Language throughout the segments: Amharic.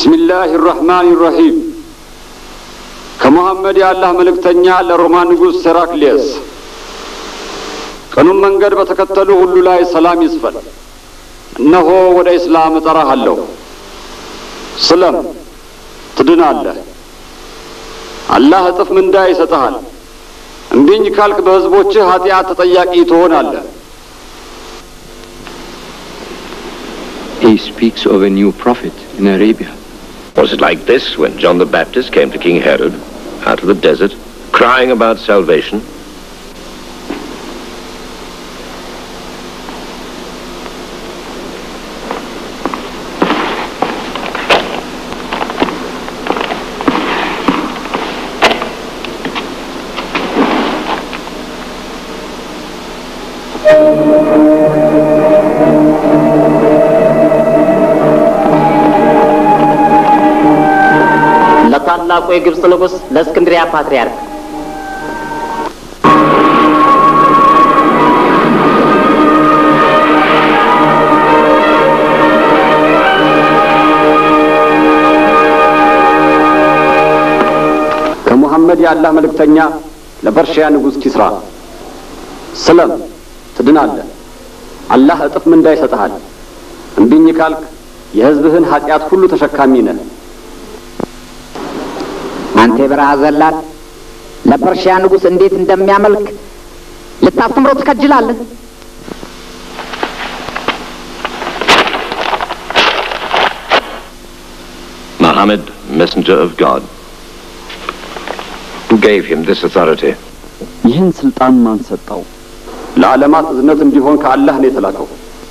ቢስሚላህ ራሕማን ራሒም ከሙሐመድ የአላህ መልእክተኛ ለሮማ ንጉሥ ሴራክሊየስ ቀኑን መንገድ በተከተሉ ሁሉ ላይ ሰላም ይስፈን። እነሆ ወደ እስላም እጠራሃለሁ። ስለም፣ ትድናለህ። አላህ እጥፍ ምንዳ ይሰጠሃል። እምቢኝ ካልክ በሕዝቦችህ ኃጢአት ተጠያቂ ትሆናለህ። He speaks of a new prophet in Arabia. Was it like this when John the Baptist came to King Herod out of the desert, crying about salvation? ለታላቁ የግብፅ ንጉሥ ለእስክንድሪያ ፓትርያርክ ከሙሐመድ የአላህ መልእክተኛ ለፐርሺያ ንጉሥ ኪስራ ስለም፣ ትድናለህ። አላህ እጥፍ ምንዳ ይሰጥሃል። እምቢኝ ካልክ የሕዝብህን ኃጢአት ሁሉ ተሸካሚ ነህ። አንተ የበረሃ ዘላን ለፐርሺያ ንጉሥ እንዴት እንደሚያመልክ ልታስተምረው ትከጅላለህ። Muhammad, messenger of God, who gave him this authority? ይህን ስልጣን ማን ሰጠው? ለዓለማት እዝነት እንዲሆን ከአላህ ነው የተላከው።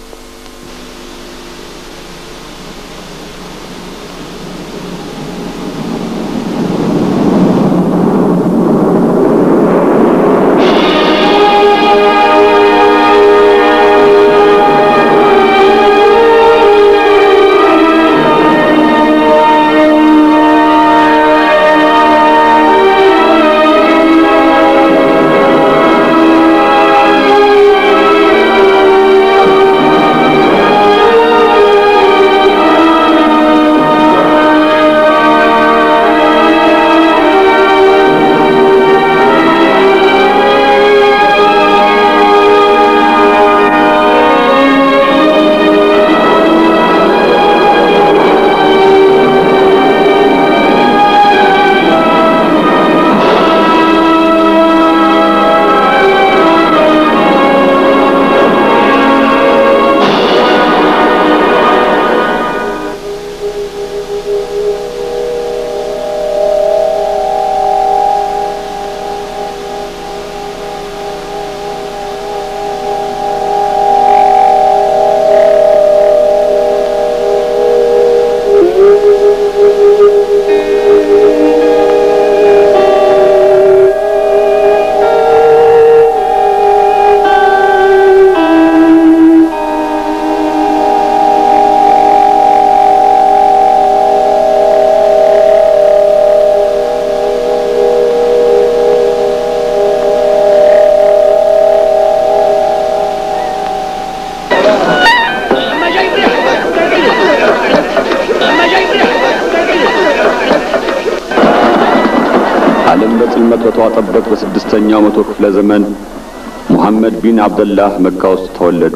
ዓለም በጽልመት በተዋጠበት በስድስተኛው መቶ ክፍለ ዘመን ሙሐመድ ቢን አብደላህ መካ ውስጥ ተወለዱ።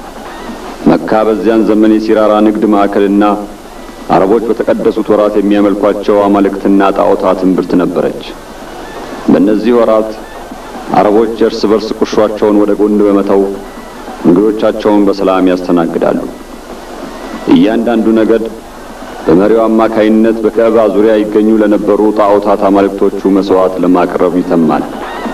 መካ በዚያን ዘመን የሲራራ ንግድ ማዕከልና አረቦች በተቀደሱት ወራት የሚያመልኳቸው አማልክትና ጣዖታት እምብርት ነበረች። በእነዚህ ወራት አረቦች እርስ በርስ ቁርሿቸውን ወደ ጎን በመተው እንግዶቻቸውን በሰላም ያስተናግዳሉ። እያንዳንዱ ነገድ በመሪው አማካይነት በከዕባ ዙሪያ ይገኙ ለነበሩ ጣዖታት አማልክቶቹ መስዋዕት ለማቅረብ ይተማል።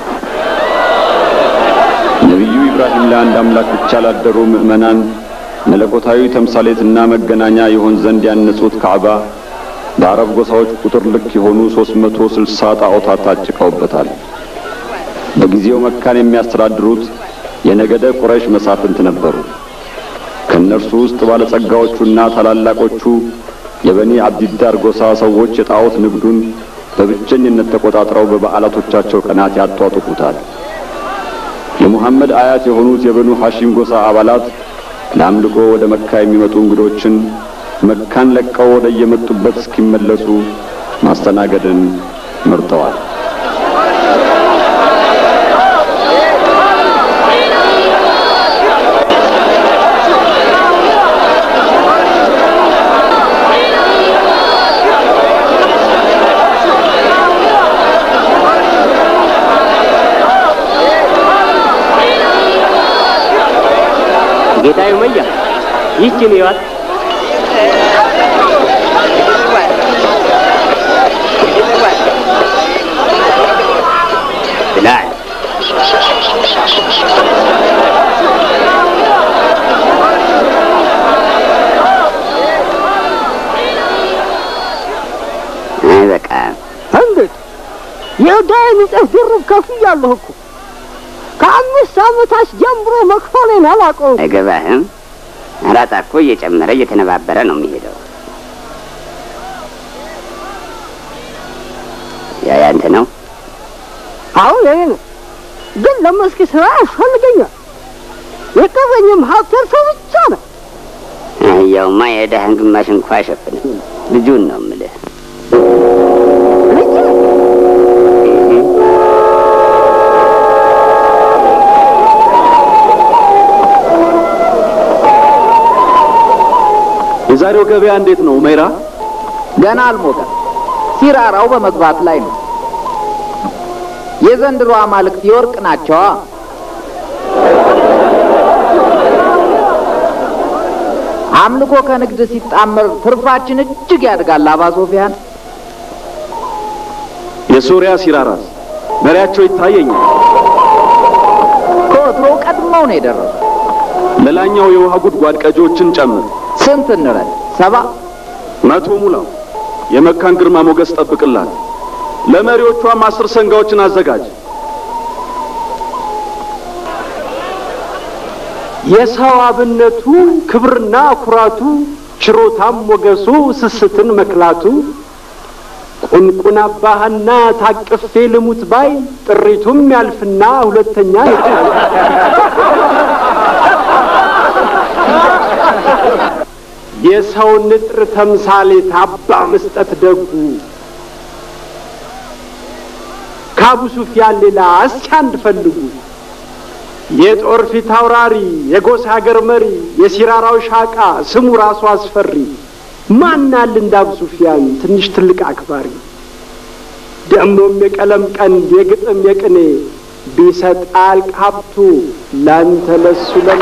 ነቢዩ ኢብራሂም ለአንድ አምላክ ብቻ ላደሩ ምዕመናን መለኮታዊ ተምሳሌትና መገናኛ ይሆን ዘንድ ያነጹት ካዕባ በአረብ ጎሳዎች ቁጥር ልክ የሆኑ ሦስት መቶ ስልሳ ጣዖታት ታጭቀውበታል። በጊዜው መካን የሚያስተዳድሩት የነገደ ቁረይሽ መሳፍንት ነበሩ። ከእነርሱ ውስጥ ባለጸጋዎቹና ታላላቆቹ የበኒ አብዲዳር ጎሳ ሰዎች የጣዖት ንግዱን በብቸኝነት ተቆጣጥረው በበዓላቶቻቸው ቀናት ያጧጡፉታል። የሙሐመድ አያት የሆኑት የበኑ ሐሺም ጎሳ አባላት ለአምልኮ ወደ መካ የሚመጡ እንግዶችን መካን ለቀው ወደ የመጡበት እስኪመለሱ ማስተናገድን መርጠዋል። ጌታዬ መያ ይህችን ይዋት ብላል አይበቃም። እንዴት የዕዳዬን እጥፍ ድርብ ከፍያለሁ እኮ ከአምስት ዓመታች ጀምሮ መክፈሌን አላውቀውም። አይገባህም? አራጣ እኮ እየጨመረ እየተነባበረ ነው የሚሄደው። ያ ያንተ ነው? አሁን የኔ ነው፣ ግን ለመስክ ስራ ያስፈልገኛል። የቀረኝም ሀብት እርሱ ብቻ ነው። አህያውማ የዕዳህን ግማሽ እንኳ አይሸፍንም። ልጁን ነው የምልህ። ልጅ የዛሬው ገበያ እንዴት ነው ሜራ? ገና አልሞቀም። ሲራራው በመግባት ላይ ነው። የዘንድሮ አማልክት የወርቅ ናቸዋ። አምልኮ ከንግድ ሲጣመር ትርፋችን እጅግ ያድጋል። አባ ሶፊያን የሶሪያ ሲራራስ መሪያቸው ይታየኛል። ከወትሮ ቀድመው ነው የደረሱ። ሌላኛው የውሃ ጉድጓድ ቀጂዎችን ጨምር። ስንት እንረድ? ሰባ መቶ ሙላው። የመካን ግርማ ሞገስ ጠብቅላት። ለመሪዎቿም አስር ሰንጋዎችን አዘጋጅ። የሰው አብነቱ ክብርና ኩራቱ ችሮታም ሞገሱ ስስትን መክላቱ ቁንቁን አባህና ታቅፌ ልሙት ባይ ጥሪቱም ያልፍና ሁለተኛ ይጣል የሰው ንጥር ተምሳሌት አባ መስጠት ደጉ ከአቡ ሱፊያን ሌላ እስኪ አንድ ፈልጉ የጦር ፊት አውራሪ የጎሳ ሀገር መሪ የሲራራው ሻቃ ስሙ ራሱ አስፈሪ ማናል እንደ አቡ ሱፊያን ትንሽ ትልቅ አክባሪ ደሞም የቀለም ቀንድ የግጥም የቅኔ ቢሰጥ አልቅ ሀብቱ ላንተ ለሱ ለኔ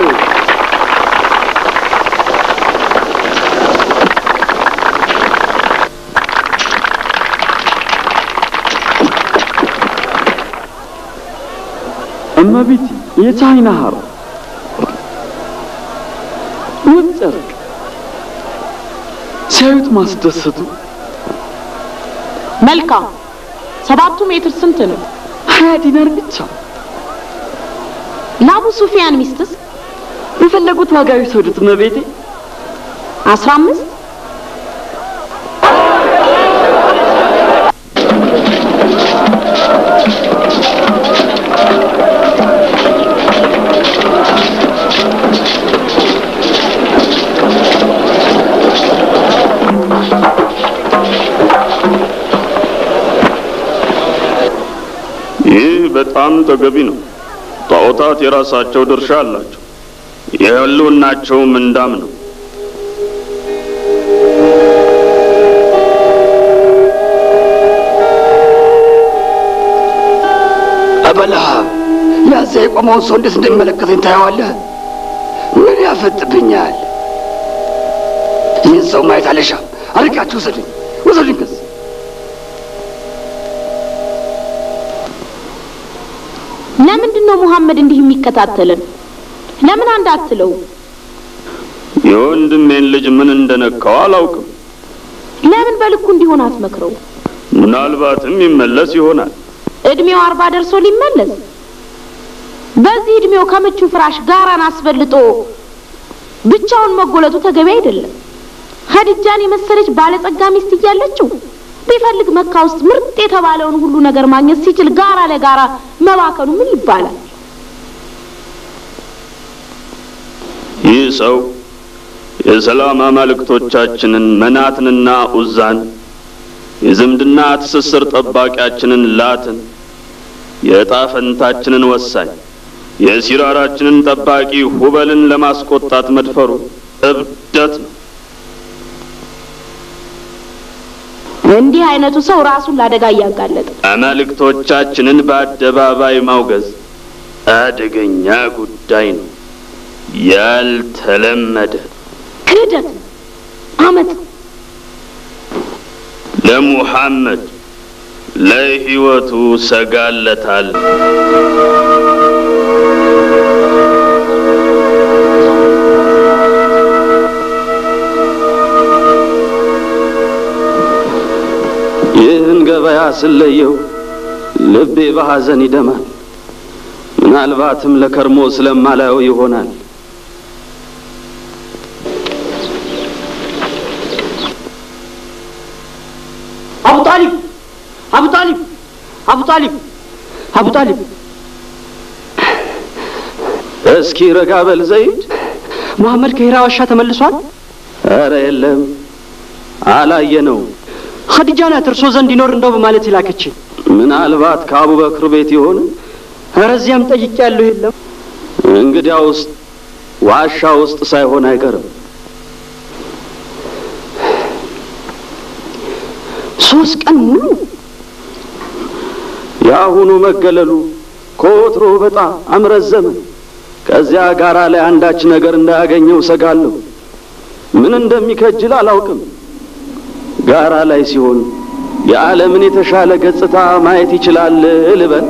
እመቤቴ የቻይና ሀር ውብ ጨርቅ ሲያዩት ማስደሰቱ መልካም። ሰባቱ ሜትር ስንት ነው? ሀያ ዲናር ብቻ። ለአቡ ሱፊያን ሚስትስ የፈለጉት ዋጋ ይውሰዱት እመቤቴ። አስራ አምስት ይህ በጣም ተገቢ ነው። ጣዖታት የራሳቸው ድርሻ አላቸው። የህልውናቸውም እንዳም ነው። አበላ ያዛ የቆመውን ሰው እንዴት እንደሚመለከተኝ ታየዋለህ? ምን ያፈጥብኛል? ይህን ሰው ማየት አልሻም። አርቃችሁ ውሰዱኝ፣ ውሰዱኝ ከዚህ ለምንድን ነው ሙሐመድ እንዲህ የሚከታተልን? ለምን አንድ አትለው? የወንድሜን ልጅ ምን እንደነካው አላውቅም። ለምን በልኩ እንዲሆን አትመክረው? ምናልባትም ይመለስ ይሆናል። እድሜው አርባ ደርሶ ሊመለስ በዚህ እድሜው ከምቹ ፍራሽ ጋራን አስበልጦ ብቻውን መጎለቱ ተገቢ አይደለም። ኸዲጃን የመሰለች ባለጸጋ ሚስት እያለችው ቢፈልግ መካ ውስጥ ምርጥ የተባለውን ሁሉ ነገር ማግኘት ሲችል ጋራ ለጋራ መባከኑ ምን ይባላል? ይህ ሰው የሰላም አማልክቶቻችንን መናትንና ኡዛን፣ የዝምድና ትስስር ጠባቂያችንን ላትን፣ የዕጣ ፈንታችንን ወሳኝ የሲራራችንን ጠባቂ ሁበልን ለማስቆጣት መድፈሩ እብደት ነው። እንዲህ አይነቱ ሰው ራሱን ለአደጋ እያጋለጠ አማልክቶቻችንን በአደባባይ ማውገዝ አደገኛ ጉዳይ ነው። ያልተለመደ ክህደት ነው፣ አመት ነው። ለሙሐመድ ለሕይወቱ ሰጋለታል። ይህን ገበያ ስለየው ልቤ በሐዘን ይደማል። ምናልባትም ለከርሞ ስለማላየው ይሆናል። አቡ ጣሊብ አቡ ጣሊብ አቡ ጣሊብ አቡ ጣሊብ እስኪ ረጋ በል ዘይድ። መሐመድ ከሂራ ዋሻ ተመልሷል? ኧረ የለም አላየነው። ኸዲጃ ናት እርሶ ዘንድ ይኖር እንደው በማለት ይላከችኝ። ምናልባት ከአቡበክር ቤት ይሆን? ኧረ እዚያም ጠይቄያለሁ፣ የለም። እንግዲያውስ ዋሻ ውስጥ ሳይሆን አይቀርም። ሶስት ቀን ሙሉ የአሁኑ መገለሉ ከወትሮ በጣም አምረዘመ። ከዚያ ጋራ ላይ አንዳች ነገር እንዳያገኘው ሰጋለሁ። ምን እንደሚከጅል አላውቅም። ጋራ ላይ ሲሆን የዓለምን የተሻለ ገጽታ ማየት ይችላል ልበል።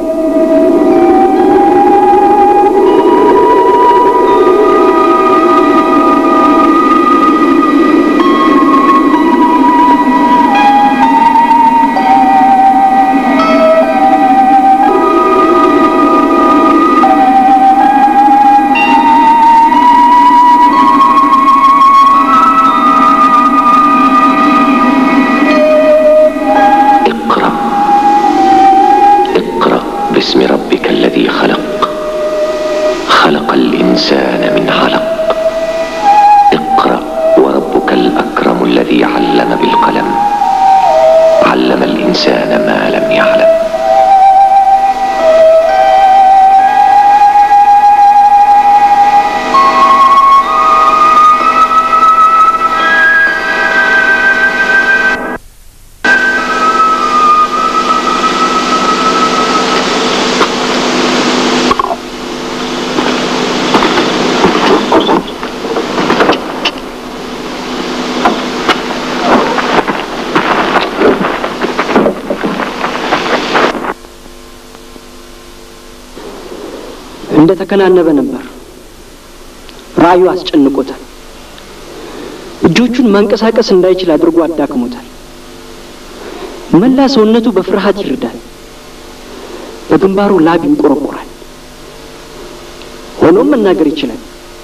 اقرأ اقرأ باسم ربك الذي خلق خلق الإنسان من علق اقرأ وربك الأكرم الذي علم بالقلم علم الإنسان ما لم يعلم እንደ ተከናነበ ነበር። ራእዩ አስጨንቆታል። እጆቹን ማንቀሳቀስ እንዳይችል አድርጎ አዳክሞታል። መላ ሰውነቱ በፍርሃት ይርዳል። በግንባሩ ላብ ይንቆረቆራል። ሆኖም መናገር ይችላል።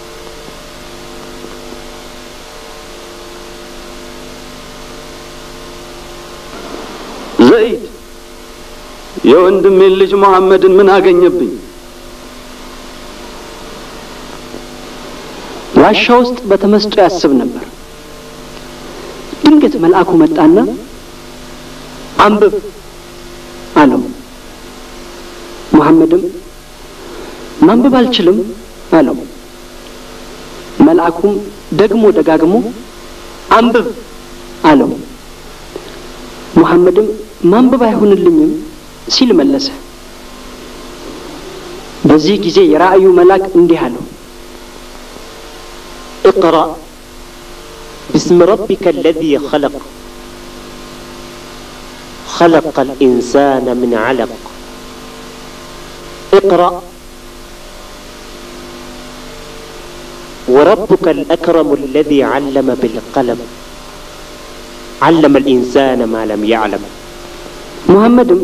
ዘይድ የወንድሜን ልጅ መሐመድን ምን አገኘብኝ? ዋሻ ውስጥ በተመስጦ ያስብ ነበር። ድንገት መልአኩ መጣና አንብብ አለው። መሐመድም ማንበብ አልችልም አለው። መልአኩም ደግሞ ደጋግሞ አንብብ አለው። ሙሐመድም ማንበብ አይሆንልኝም ሲል መለሰ። በዚህ ጊዜ የራእዩ መልአክ እንዲህ አለው፣ اقرأ باسم ربك الذي خلق خلق الإنسان من علق اقرأ وربك الأكرم الذي علم بالقلم علم الإنسان ما لم يعلم ሙሐመድም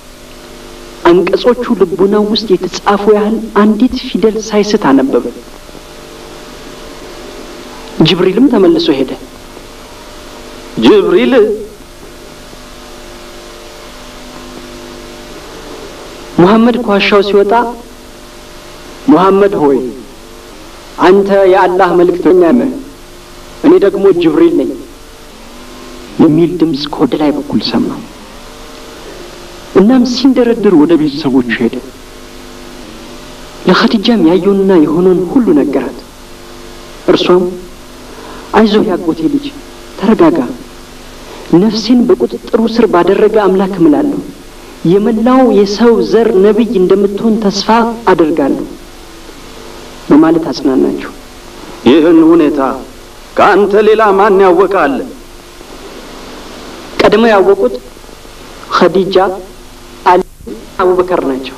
አንቀጾቹ ልቡናው ውስጥ የተጻፉ ያህል አንዲት ፊደል ሳይስት አነበበ። ጅብሪልም ተመልሶ ሄደ። ጅብሪል ሙሐመድ ከዋሻው ሲወጣ ሙሐመድ ሆይ አንተ የአላህ መልእክተኛ ነህ፣ እኔ እኔ ደግሞ ጅብሪል ነኝ የሚል ድምፅ ከወደ ላይ በኩል ሰማሁ። እናም ሲንደረድር ወደ ቤተሰቦቹ ሄደ። ለኸዲጃም ያየውንና የሆነውን ሁሉ ነገራት። እርሷም አይዞህ ያጎቴ ልጅ ተረጋጋ፣ ነፍሴን በቁጥጥሩ ስር ባደረገ አምላክ እምላለሁ የመላው የሰው ዘር ነቢይ እንደምትሆን ተስፋ አደርጋለሁ በማለት አጽናናቸው። ይህን ሁኔታ ከአንተ ሌላ ማን ያወቃል? ቀድመው ያወቁት ኸዲጃ፣ አሊ፣ አቡበከር ናቸው።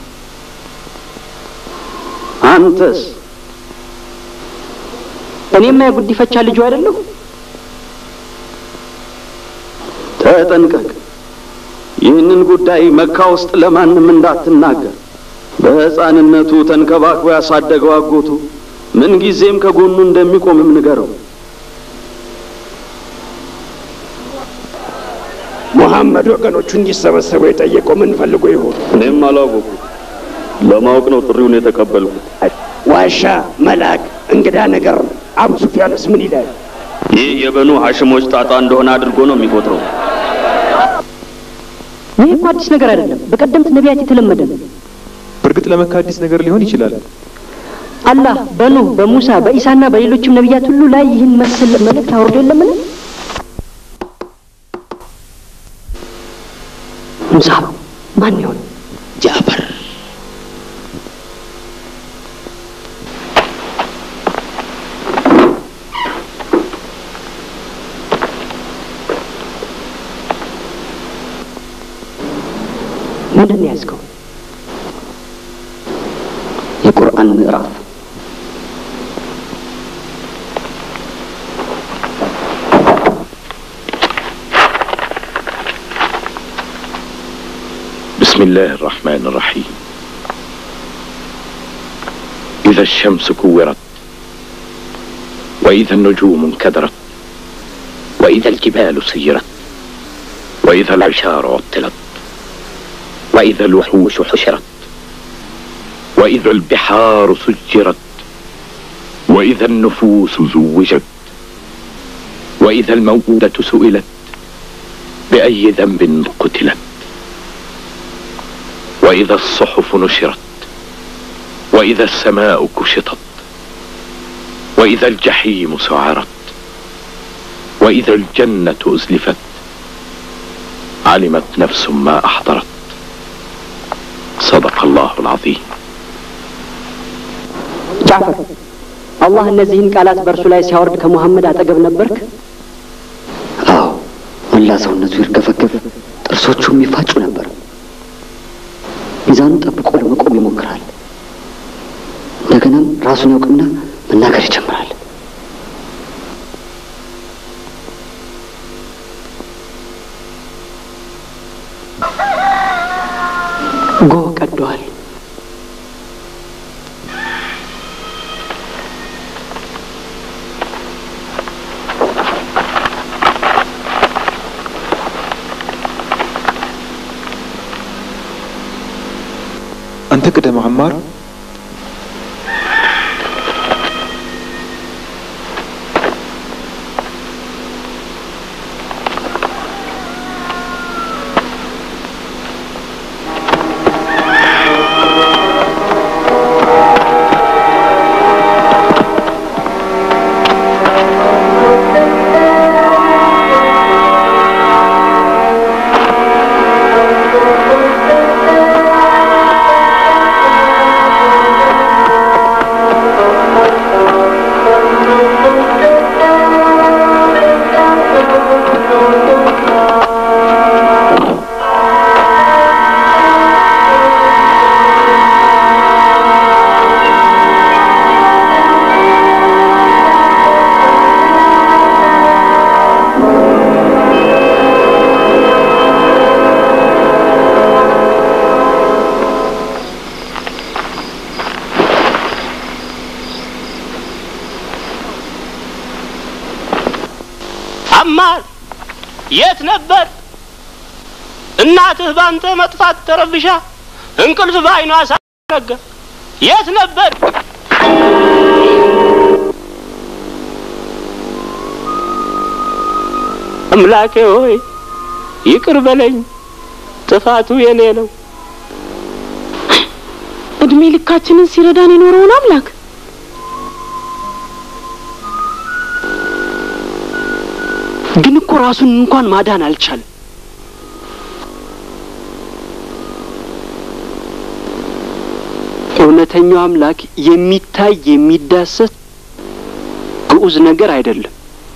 አንተስ? እኔማ የጉዲፈቻ ልጁ አይደለሁ? ተጠንቀቅ። ይህንን ጉዳይ መካ ውስጥ ለማንም እንዳትናገር። በሕፃንነቱ ተንከባክቦ ያሳደገው አጎቱ ምን ጊዜም ከጎኑ እንደሚቆምም ንገረው። ሙሐመድ ወገኖቹ እንዲሰበሰቡ የጠየቀው ምን ፈልጎ ይሆን? እኔም አላወቁ። ለማወቅ ነው ጥሪውን የተቀበልኩት። ዋሻ፣ መልአክ፣ እንግዳ ነገር ነው። አቡ ሱፊያንስ ምን ይላል? ይህ የበኑ ሐሽሞች ጣጣ እንደሆነ አድርጎ ነው የሚቆጥረው። ይህ እኮ አዲስ ነገር አይደለም። በቀደምት ነቢያት የተለመደ ነው። በእርግጥ ለመካ አዲስ ነገር ሊሆን ይችላል። አላህ በኑህ በሙሳ በኢሳና በሌሎችም ነቢያት ሁሉ ላይ ይህን መሰል መልእክት አውርዶ የለምን? ሙሳ ማን ይሆን? ጃፈር ምንድን ነው ያዝከው? የቁርአን ምዕራፍ بسم الله الرحمن الرحيم إذا الشمس كورت وإذا النجوم انكدرت وإذا الجبال سيرت وإذا العشار عطلت وإذا الوحوش حشرت وإذا البحار سجرت وإذا النفوس زوجت وإذا الموءودة سئلت بأي ذنب قتلت وإذا الصحف نشرت وإذا السماء كشطت وإذا الجحيم سعرت وإذا الجنة أزلفت علمت نفس ما أحضرت صدق الله العظيم ጃፈር አላህ እነዚህን ቃላት በእርሱ ላይ ሲያወርድ ከሙሐመድ አጠገብ ነበርክ? አዎ፣ መላ ሰውነቱ ይርከፈከፍ፣ ጥርሶቹም ይፋጩ ነበር። ሚዛኑን ጠብቆ ለመቆም ይሞክራል። እንደገናም ራሱን ያውቅና መናገር ይጀምራል። ጎህ ቀደዋል። አንተ ቅደም አማር። አማር የት ነበር? እናትህ ባንተ መጥፋት ተረብሻ እንቅልፍ በዓይኗ ሳነጋ የት ነበር? አምላኬ ሆይ ይቅር በለኝ፣ ጥፋቱ የኔ ነው። እድሜ ልካችንን ሲረዳን የኖረውን አምላክ ግን እኮ ራሱን እንኳን ማዳን አልቻለም። እውነተኛው አምላክ የሚታይ የሚዳሰስ ግዑዝ ነገር አይደለም።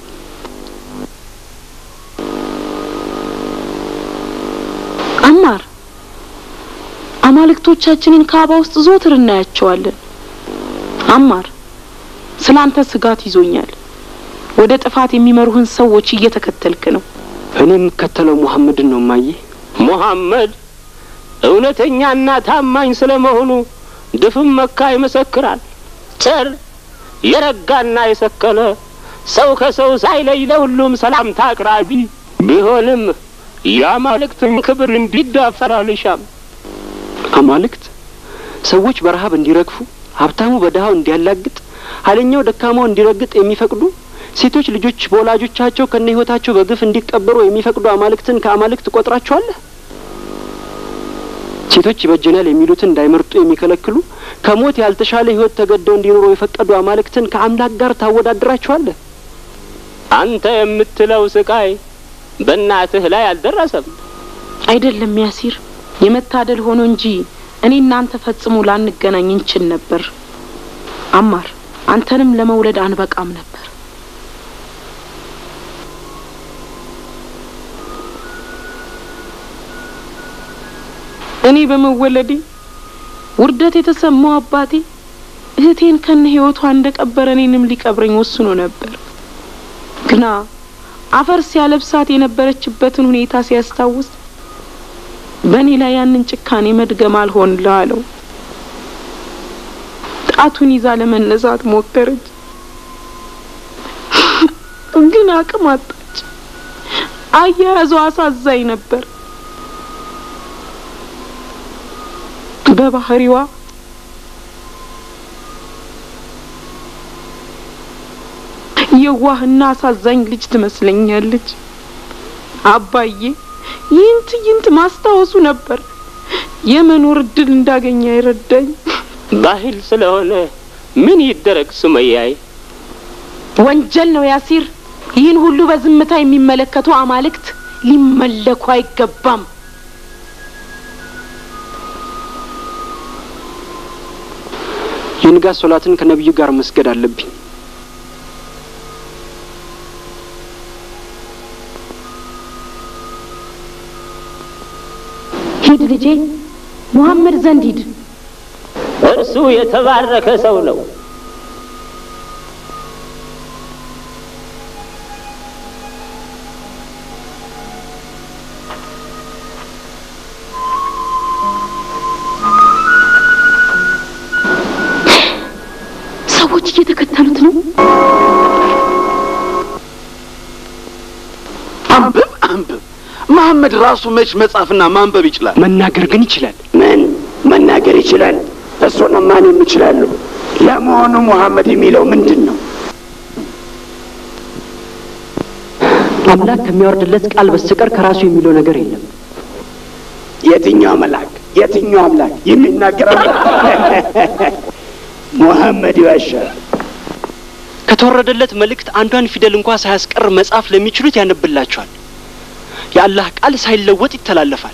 አማር አማልክቶቻችንን ካባ ውስጥ ዞትር እናያቸዋለን። አማር ስለ አንተ ስጋት ይዞኛል። ወደ ጥፋት የሚመሩህን ሰዎች እየተከተልክ ነው። እኔ የምከተለው ሙሐመድን ነው ማየ። ሙሐመድ እውነተኛና ታማኝ ስለመሆኑ ድፍን መካ ይመሰክራል። ቸር የረጋና የሰከነ ሰው ከሰው ሳይለይ ለሁሉም ሰላምታ አቅራቢ ቢሆንም የአማልክትን ክብር እንዲዳፈር አልሻም። አማልክት ሰዎች በረሀብ እንዲረግፉ፣ ሀብታሙ በድሀው እንዲያላግጥ፣ ኃይለኛው ደካማው እንዲረግጥ የሚፈቅዱ ሴቶች ልጆች በወላጆቻቸው ከነ ህይወታቸው በግፍ እንዲቀበሩ የሚፈቅዱ አማልክትን ከአማልክት ቆጥራቸዋለህ? ሴቶች ይበጀናል የሚሉትን እንዳይመርጡ የሚከለክሉ ከሞት ያልተሻለ ህይወት ተገደው እንዲኖሩ የፈቀዱ አማልክትን ከአምላክ ጋር ታወዳድራቸዋለህ? አንተ የምትለው ስቃይ በእናትህ ላይ አልደረሰም። አይደለም ያሲር፣ የመታደል ሆኖ እንጂ እኔ እናንተ ፈጽሞ ላንገናኝ እንችል ነበር። አማር፣ አንተንም ለመውለድ አንበቃም ነበር። እኔ በመወለዴ ውርደት የተሰማው አባቴ እህቴን ከነ ህይወቷ እንደቀበረ እኔንም ሊቀብረኝ ወስኖ ነበር። ግና አፈር ሲያለብሳት የነበረችበትን ሁኔታ ሲያስታውስ በእኔ ላይ ያንን ጭካኔ መድገም አልሆንልህ አለው። ጣቱን ይዛ ለመነሳት ሞከረች፣ ግን አቅም አጣች። አያያዟ አሳዛኝ ነበር። በባህሪዋ የዋህና አሳዛኝ ልጅ ትመስለኛለች። አባዬ ይህን ትዕይንት ማስታወሱ ነበር የመኖር እድል እንዳገኘ አይረዳኝ። ባህል ስለሆነ ምን ይደረግ ሱመያይ? ወንጀል ነው ያሲር። ይህን ሁሉ በዝምታ የሚመለከቱ አማልክት ሊመለኩ አይገባም። የንጋት ሶላትን ከነቢዩ ጋር መስገድ አለብኝ። ሂድ ልጄ፣ ሙሐመድ ዘንድ ሂድ። እርሱ የተባረከ ሰው ነው። ሰዎች እየተከተሉት ነው። አንብብ አንብብ። መሐመድ ራሱ መች መጻፍና ማንበብ ይችላል? መናገር ግን ይችላል። ምን መናገር ይችላል? እሱንማ እኔም እችላለሁ። ለመሆኑ ሙሐመድ የሚለው ምንድን ነው? አምላክ ከሚያወርድለት ቃል በስተቀር ከራሱ የሚለው ነገር የለም። የትኛው መልአክ? የትኛው አምላክ የሚናገር አምላክ? ሙሐመድ ይዋሻል። ከተወረደለት መልእክት አንዷን ፊደል እንኳ ሳያስቀር መጻፍ ለሚችሉት ያነብላቸዋል። የአላህ ቃል ሳይለወጥ ይተላለፋል።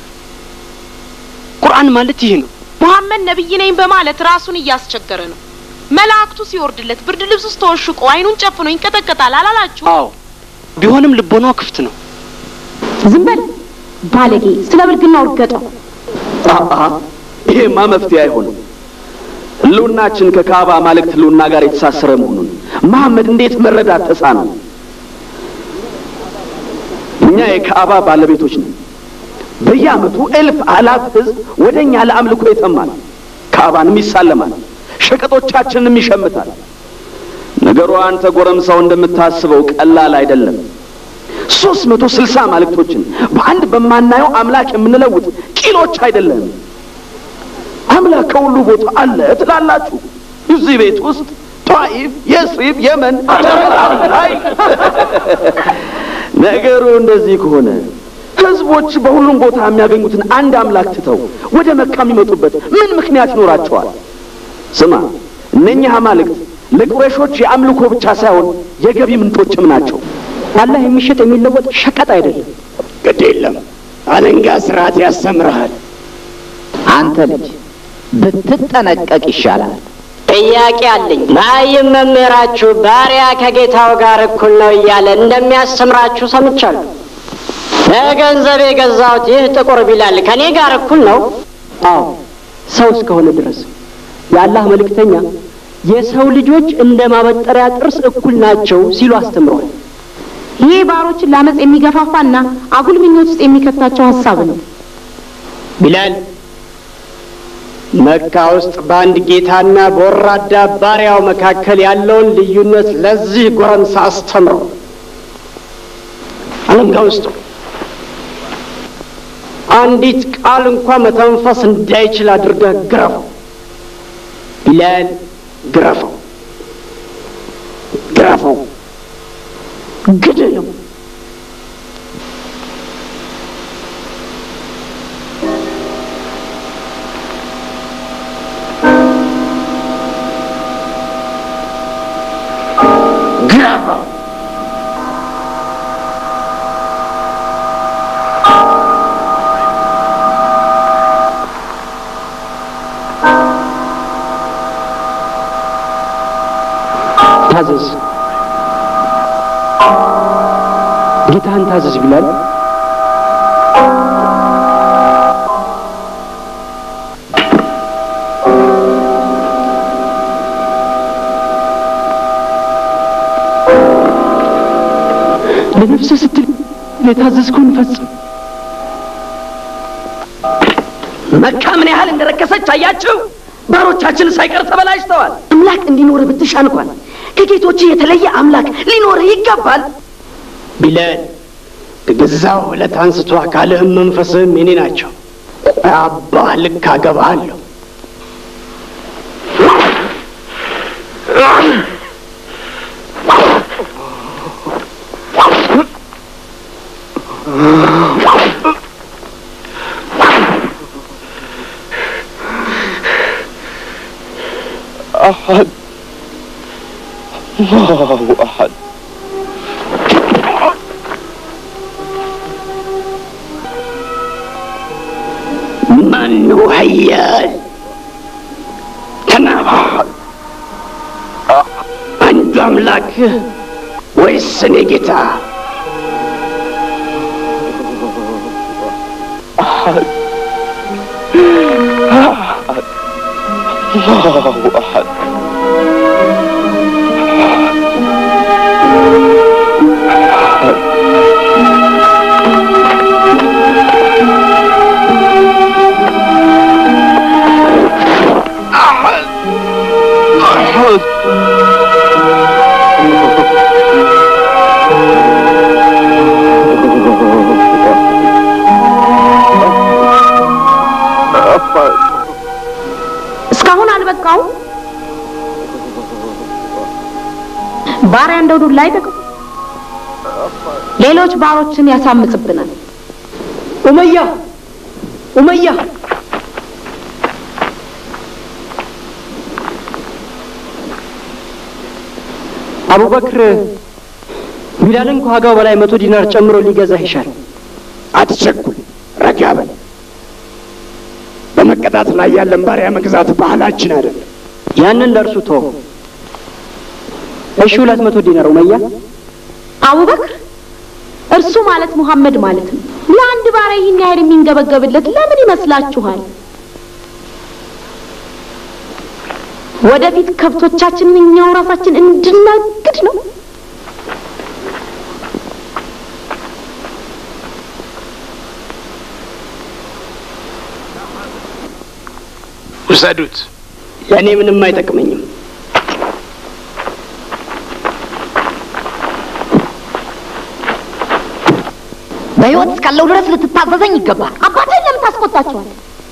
ቁርአን ማለት ይህ ነው። ሙሐመድ ነብይ ነኝ በማለት ራሱን እያስቸገረ ነው። መላእክቱ ሲወርድለት ብርድ ልብስ ውስጥ ተወሽቆ አይኑን ጨፍኖ ይንቀጠቀጣል አላላችሁ? አዎ፣ ቢሆንም ልቦናው ክፍት ነው። ዝም በል ባለጌ፣ ስለ ብልግና ውርገጠው። አአ ይሄማ መፍትሄ አይሆንም። ህልውናችን ከካዕባ አማልክት ህልውና ጋር የተሳሰረ መሆኑን መሐመድ እንዴት መረዳት ተሳነው? እኛ የካዕባ ባለቤቶች ነን። በየዓመቱ እልፍ አላፍ ህዝብ ወደ እኛ ለአምልኮ ይተማል፣ ካዕባንም ይሳለማል፣ ሸቀጦቻችንንም ይሸምታል። ነገሩ አንተ ጎረምሳው እንደምታስበው ቀላል አይደለም። ሶስት መቶ ስልሳ አማልክቶችን በአንድ በማናየው አምላክ የምንለውጥ ቂሎች አይደለም። አምላክ ከሁሉ ቦታ አለ ትላላችሁ። እዚህ ቤት ውስጥ ጧኢፍ፣ የስሪብ፣ የመን ላይ ነገሩ እንደዚህ ከሆነ ህዝቦች በሁሉም ቦታ የሚያገኙትን አንድ አምላክ ትተው ወደ መካ የሚመጡበት ምን ምክንያት ይኖራቸዋል? ስማ፣ እነኚህ አማልክት ለቁረሾች የአምልኮ ብቻ ሳይሆን የገቢ ምንጮችም ናቸው። አላህ የሚሸጥ የሚለወጥ ሸቀጥ አይደለም። ግድ የለም አለንጋ ስርዓት ያስተምርሃል። አንተ ልጅ ብትጠነቀቅ ይሻላል። ጥያቄ አለኝ። መሀይም መምህራችሁ ባሪያ ከጌታው ጋር እኩል ነው እያለ እንደሚያስተምራችሁ ሰምቻለሁ። በገንዘብ የገዛሁት ይህ ጥቁር ቢላል ከእኔ ጋር እኩል ነው? አዎ ሰው እስከሆነ ድረስ የአላህ መልእክተኛ የሰው ልጆች እንደ ማበጠሪያ ጥርስ እኩል ናቸው ሲሉ አስተምረዋል። ይህ ባሮችን ለአመፅ የሚገፋፋና አጉል ምኞት ውስጥ የሚከታቸው ሀሳብ ነው። ቢላል መካ ውስጥ በአንድ ጌታና በወራዳ ባሪያው መካከል ያለውን ልዩነት ለዚህ ጎረምሳ አስተምረው። አለንጋ ውስጡ አንዲት ቃል እንኳ መተንፈስ እንዳይችል አድርገህ ግረፈው። ቢላል ግረፈው፣ ግረፈው፣ ግደለው። ግረፈው። ታዘዝ፣ ጌታህን ታዘዝ ቢላል። ለነፍስህ ስትል የታዘዝከውን ፈጽም። መካ ምን ያህል እንደረከሰች አያችሁ? ባሮቻችን ሳይቀር ተበላሽተዋል። አምላክ እንዲኖር ብትሻ እንኳን ከጌቶች የተለየ አምላክ ሊኖር ይገባል። ቢላል ከገዛው ዕለት አንስቶ አካልህም መንፈስህም የኔ ናቸው። አባህ ልክ አገባሃለሁ። أحد الله أحد ማን ነው ኃያል? ተናገር። አንዱ አምላክ ወይስ እኔ ጌታ? أحد أحد الله أحد أحد أحد أحد እስካሁን አልበቃውም? ባሪያ እንደው ዱላ አይጠቅም። ሌሎች ባሮችን ያሳምጽብናል። ኡመያ ኡመያ አቡበክር ቢላልን ከዋጋው በላይ መቶ ዲናር ጨምሮ ሊገዛህ ይሻል። አትቸኩል፣ ረጋ በል። በመቀጣት ላይ ያለን ባሪያ መግዛት ባህላችን አይደለም። ያንን ለእርሱ ተው። እሺ፣ ሁለት መቶ ዲናር ኡመያ። አቡበክር እርሱ ማለት ሙሐመድ ማለት ነው። ለአንድ ባሪያ ይህን ያህል የሚንገበገብለት ለምን ይመስላችኋል? ወደፊት ከብቶቻችንን እኛው ራሳችን እንድናግድ ነው። ውሰዱት። ለእኔ ምንም አይጠቅመኝም። በሕይወት እስካለው ድረስ ልትታዘዘኝ ይገባል። አባትህን ለምን ታስቆጣቸዋል?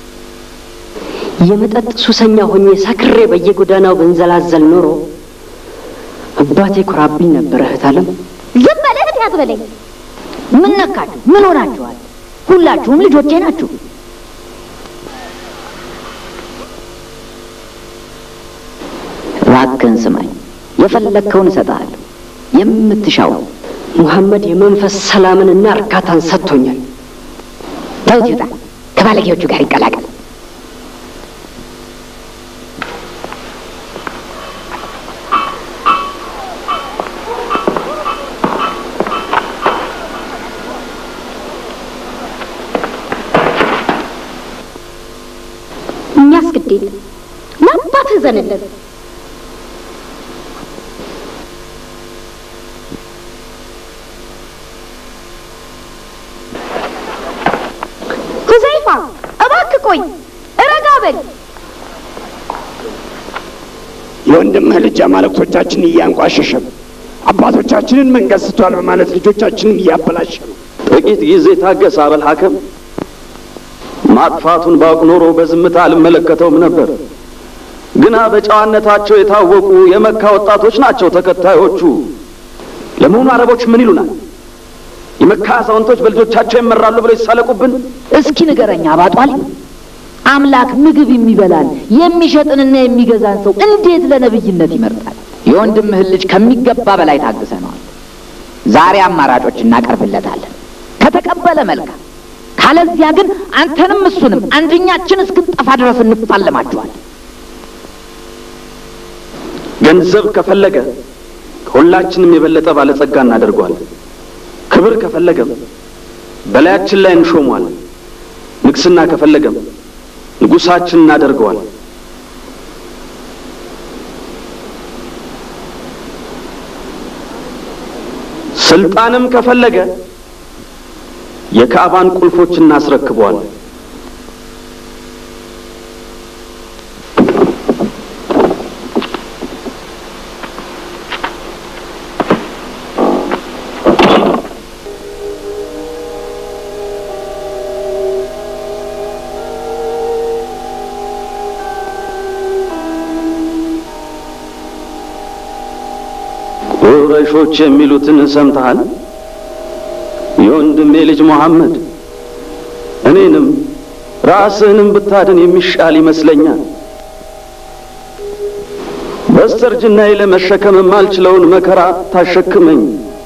የመጠጥ ሱሰኛ ሆኜ ሰክሬ በየጎዳናው ብንዘላዘል ኖሮ አባቴ ኩራብኝ ነበረ። እህት አለም ዝም በል እህት አትበለኝ። ምን ነካችሁ? ምን ሆናችኋል? ሁላችሁም ልጆቼ ናችሁ። እባክህን ስማኝ፣ የፈለግከውን እሰጥሃለሁ፣ የምትሻውን። ሙሐመድ የመንፈስ ሰላምንና እርካታን ሰጥቶኛል። ተውት ይውጣ፣ ከባለጌዎቹ ጋር ይቀላቀል። እኛስ ግድ የለም ለአባትህ ዘንለት ሁዘይፋ እባክህ ቆይ፣ እረጋ በል። የወንድምህ ልጅ አማልክቶቻችንን እያንቋሸሸ አባቶቻችንን መንገድ ስቷል በማለት ልጆቻችንን እያበላሸ ነው። ጥቂት ጊዜ ታገስ አበል ሐከም። ማጥፋቱን ባውቅ ኖሮ በዝምታ አልመለከተውም ነበር። ግና በጨዋነታቸው የታወቁ የመካ ወጣቶች ናቸው ተከታዮቹ። ለመሆኑ አረቦች ምን ይሉናል? የመካ አዛውንቶች በልጆቻቸው ይመራሉ ብለው ይሳለቁብን? እስኪ ንገረኛ አባጧል። አምላክ ምግብ የሚበላን የሚሸጥንና የሚገዛን ሰው እንዴት ለነብይነት ይመርጣል? የወንድምህን ልጅ ከሚገባ በላይ ታግሰነዋል። ዛሬ አማራጮች እናቀርብለታለን። ከተቀበለ መልካም፣ ካለዚያ ግን አንተንም እሱንም አንደኛችን እስክንጠፋ ድረስ እንፋለማችኋል። ገንዘብ ከፈለገ ከሁላችንም የበለጠ ባለጸጋ እናደርገዋለን። ክብር ከፈለገም በላያችን ላይ እንሾሟለን። ንግስና ከፈለገም ንጉሳችን እናደርገዋለን። ስልጣንም ከፈለገ የካዕባን ቁልፎች እናስረክበዋለን። ቁረይሾች የሚሉትን ሰምተሃል? የወንድሜ ልጅ መሐመድ እኔንም ራስህንም ብታድን የሚሻል ይመስለኛል። በስተርጅናዬ ለመሸከም የማልችለውን መከራ ታሸክመኝ።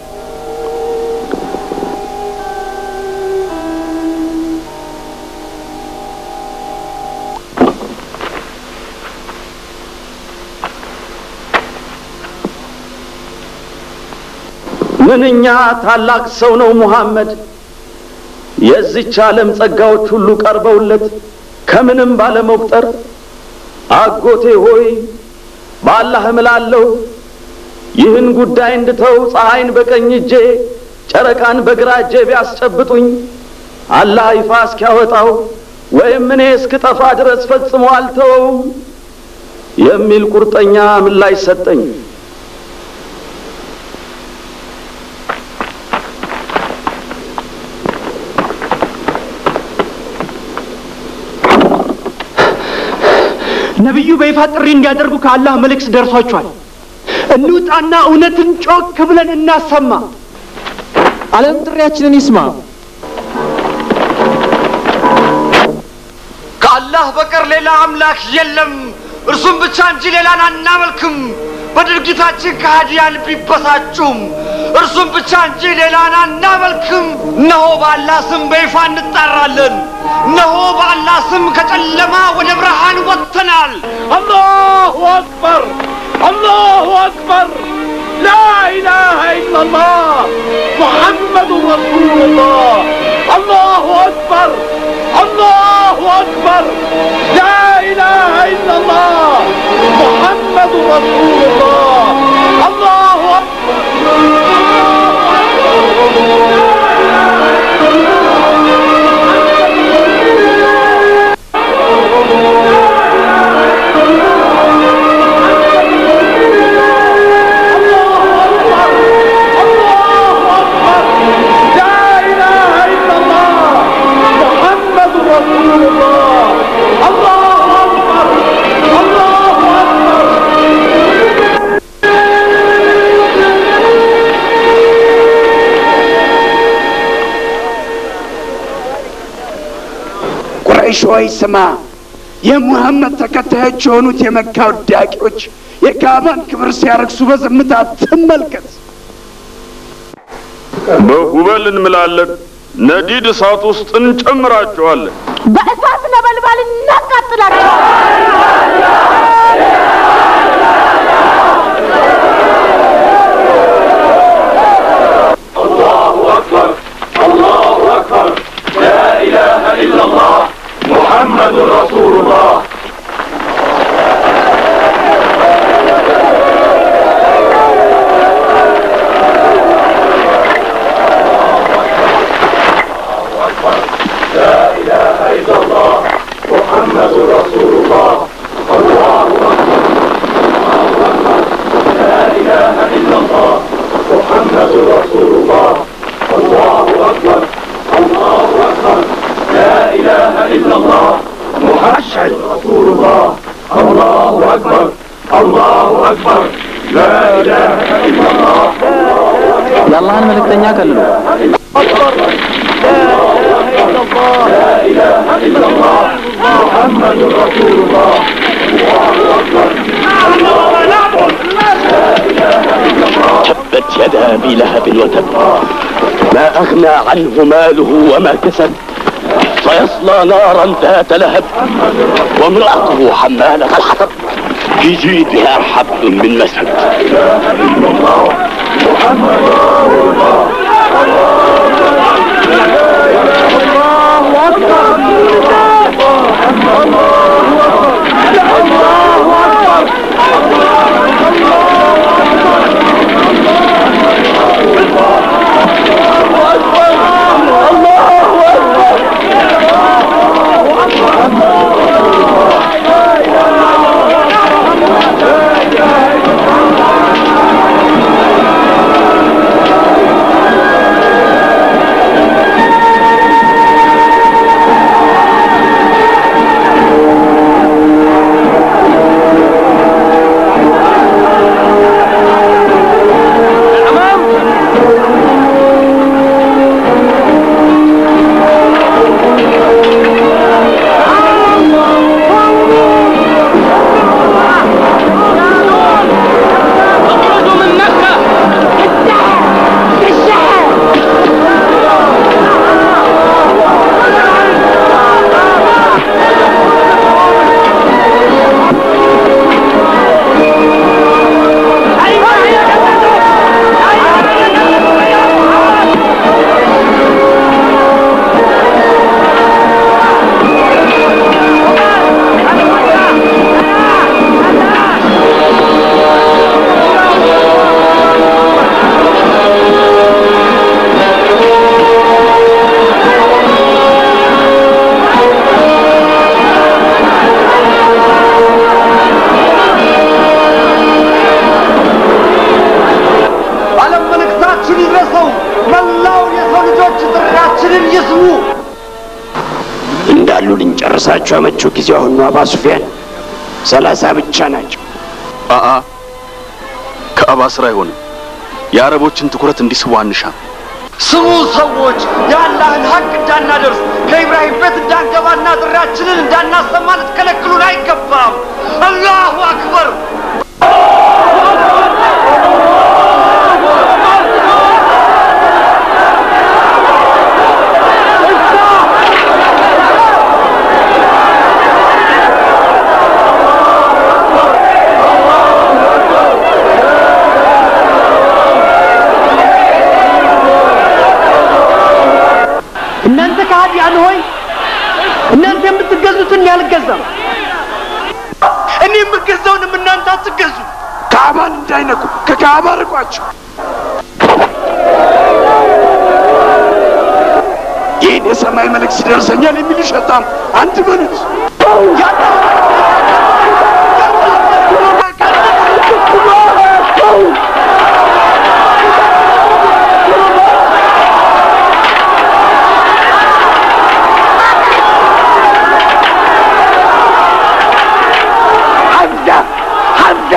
ምንኛ ታላቅ ሰው ነው ሙሐመድ! የዚች ዓለም ጸጋዎች ሁሉ ቀርበውለት ከምንም ባለመቁጠር አጎቴ ሆይ በአላህ እምላለሁ ይህን ጉዳይ እንድተው ፀሐይን በቀኝ እጄ ጨረቃን በግራ እጄ ቢያስጨብጡኝ አላህ ይፋ እስኪያወጣው ወይም እኔ እስክጠፋ ድረስ ፈጽሞ አልተወውም የሚል ቁርጠኛ ምላሽ ሰጠኝ። ነቢዩ በይፋ ጥሪ እንዲያደርጉ ከአላህ መልእክት ደርሷቸዋል። እንውጣና እውነትን ጮክ ብለን እናሰማ። ዓለም ጥሪያችንን ይስማ። ከአላህ በቀር ሌላ አምላክ የለም፣ እርሱም ብቻ እንጂ ሌላን አናመልክም። በድርጊታችን ከሃዲያን ቢበሳጩም እርሱም ብቻ እንጂ ሌላን አናመልክም። እነሆ በአላህ ስም በይፋ እንጣራለን። እነሆ በአላህ ስም ከጨለማ ወደ ብርሃን ወጥተናል። አላሁ አክበር አላሁ አክበር ላ ኢላሃ ኢላላህ ሙሐመዱ ረሱሉላህ አላሁ አክበር አላሁ አክበር ላ ኢላሃ ኢላላህ ሙሐመዱ ረሱሉላህ አላሁ ቁረይሽ ሆይ ስማ፣ የሙሐመድ ተከታዮች የሆኑት የመካ ውዳቂዎች የካባን ክብር ሲያረክሱ በዝምታ ትመልከት። በጉበል እንምላለን፣ ነዲድ እሳት ውስጥ እንጨምራቸዋለን። በእሳት ነበልባል እናቃጥላቸዋለን። الله أكبر الله أكبر لا إله إلا الله محمد رسول الله لا إله إلا الله محمد رسول الله الله أكبر الله أكبر لا إله إلا الله محمد رسول الله الله أكبر الله أكبر لا إله إلا الله محمد رسول الله الله أكبر الله أكبر لا إله إلا الله የአላህን መልእክተኛ ከልሉ لا إله إلا الله محمد رسول الله الله أكبر تبت يدا ابي لهب وتب ما اغنى عنه ماله وما كسب سيصلى نارا ذات لهب وامراته حماله الحطب في جيدها حبل من مسد ዓለም መልእክታችን ይድረሰው። መላው የሰው ልጆች ጥሪያችንን ይስሙ። እንዳሉ ልንጨርሳቸው ያመቸው ጊዜ አሁን ነው። አባ ሱፊያን ሰላሳ ብቻ ናቸው። አአ ከአባ ስራ አይሆንም። የአረቦችን ትኩረት እንዲስቡ አንሻም። ስሙ ሰዎች፣ የአላህን ሀቅ እንዳናደርስ ከኢብራሂም ቤት እንዳንገባና ጥሪያችንን እንዳናሰማ ልትከለክሉን አይገባም። አላሁ አክበር። እናንተ ከሃዲያን ሆይ እናንተ የምትገዙትን ያልገዛም እኔ የምገዛውንም እናንተ አትገዙ። ካዕባን እንዳይነኩ ከካዕባ ርቋቸው። ይህን የሰማይ መልእክት ይደርሰኛል የሚል ሸጣም አንድ በሉት። ሐምዳ ሐምዳ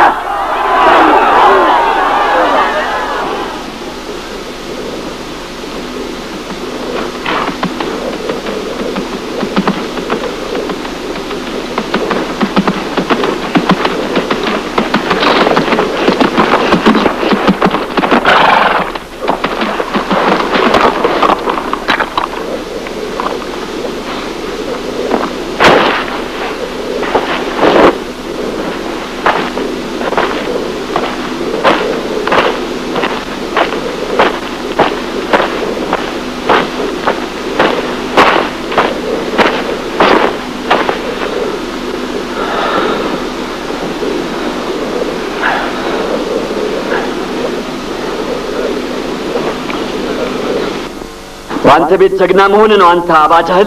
በአንተ ቤት ጀግና መሆን ነው አንተ አባጃህል።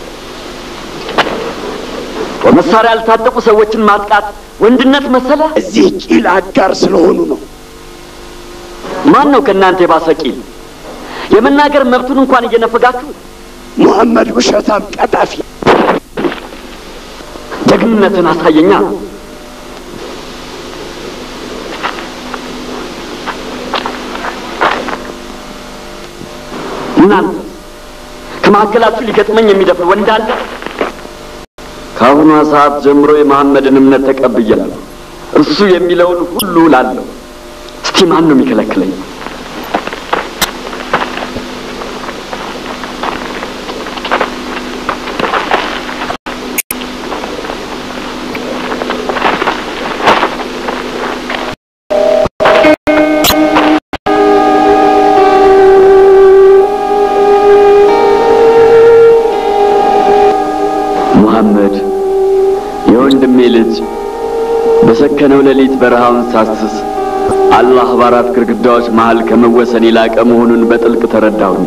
በመሳሪያ ያልታጠቁ ሰዎችን ማጥቃት ወንድነት መሰለ? እዚህ ቂል አጋር ስለሆኑ ነው። ማን ነው ከእናንተ የባሰ ቂል? የመናገር መብቱን እንኳን እየነፈጋችሁ ሙሐመድ ውሸታም ቀጣፊ። ጀግንነትን አሳየኛ። እናንተ ከመካከላችሁ ሊገጥመኝ የሚደፍር ወንድ አለ? ከአሁኗ ሰዓት ጀምሮ የመሐመድን እምነት ተቀብያለሁ። እርሱ የሚለውን ሁሉ ላለሁ። እስቲ ማን ነው የሚከለክለኝ? ሙሐመድ የወንድሜ ልጅ በሰከነው ሌሊት በረሃውን ሳስስ አላህ በአራት ግድግዳዎች መሃል ከመወሰን የላቀ መሆኑን በጥልቅ ተረዳሁኝ።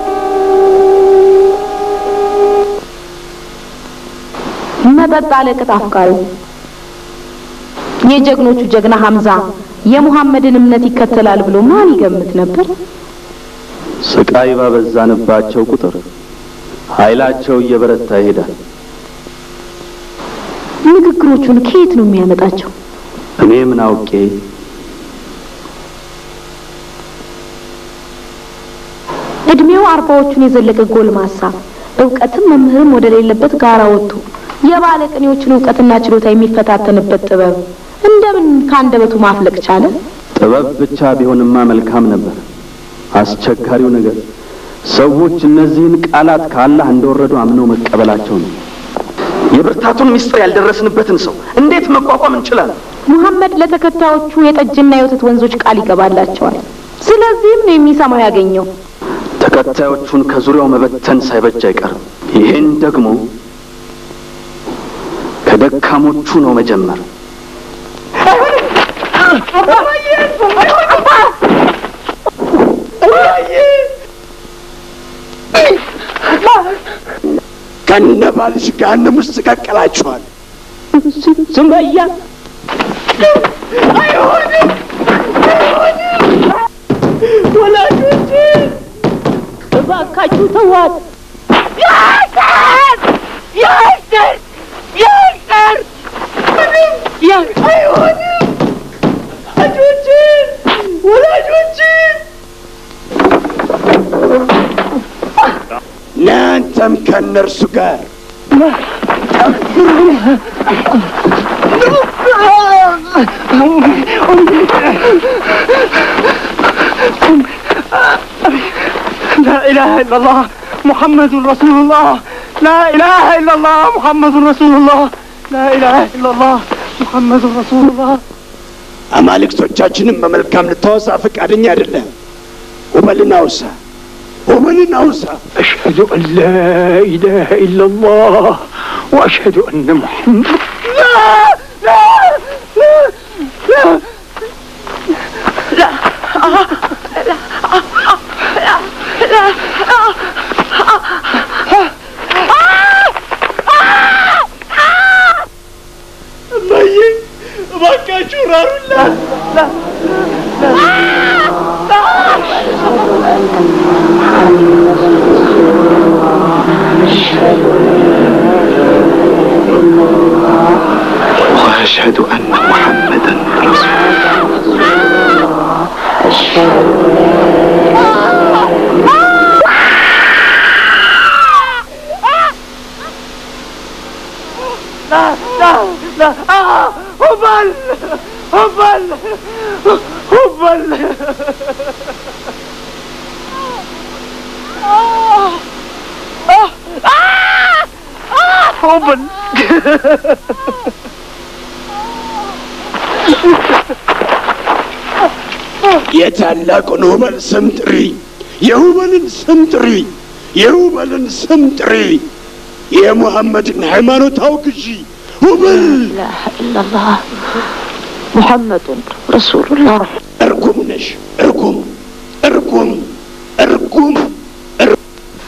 መጠጥ አለቅጥ አፍቃሪው የጀግኖቹ ጀግና ሐምዛ የሙሐመድን እምነት ይከተላል ብሎ ማን ይገምት ነበር? ስቃይ ባበዛንባቸው ቁጥር ኃይላቸው እየበረታ ይሄዳል። ንግግሮቹን ከየት ነው የሚያመጣቸው? እኔ ምን አውቄ እድሜው አርባዎቹን የዘለቀ ጎልማሳ እውቀትም መምህርም ወደ ሌለበት ጋራ ወጥቶ የባለቅኔዎችን እውቀትና ችሎታ የሚፈታተንበት ጥበብ እንደምን ከአንደበቱ ማፍለቅ ቻለ? ጥበብ ብቻ ቢሆንማ መልካም ነበር። አስቸጋሪው ነገር ሰዎች እነዚህን ቃላት ከአላህ እንደወረዱ አምነው መቀበላቸው ነው። የብርታቱን ምስጢር ያልደረስንበትን ሰው እንዴት መቋቋም እንችላለን? ሙሐመድ ለተከታዮቹ የጠጅና የወተት ወንዞች ቃል ይገባላቸዋል። ስለዚህም ነው የሚሰማው ያገኘው። ተከታዮቹን ከዙሪያው መበተን ሳይበጅ አይቀርም። ይህን ደግሞ ከደካሞቹ ነው መጀመር። ከነባልሽ ገሃነም ውስጥ ቀቀላችኋል። ሱመያ አይሆንም፣ አይሆንም። ወላጆቼ እባካችሁ ተዋት። ያሰር ያሰር ያሰር ምንም አይሆንም። ወላጆቼ ወላጆቼ ለአንተም ከእነርሱ ጋር لا إله إلا الله محمد رسول الله لا إله إلا الله محمد رسول الله لا إله إلا الله محمد رسول الله አማልክቶቻችንም በመልካም ልታወሳ ፈቃደኛ አይደለም። ሁበልን አውሳ፣ ሁበልን አውሳ። أشهد أن لا إله إلا الله وأشهد أن محمد لا لا لا لا لا እማዬ እባካችሁ ራሩላት። وأشهد أن محمدا رسول الله لا لا لا آه هبل هبل هبل آه آه آه آه هبل የታላቁን ሁበል ስም ጥሪ፣ የሁበልን ስም ጥሪ፣ የሁበልን ስም ጥሪ፣ የሙሐመድን ሃይማኖት አውግዢ። ሁበል ኢላላህ ሙሐመዱን ረሱሉላህ እርጉም ነሽ፣ እርጉም እርጉም እርጉም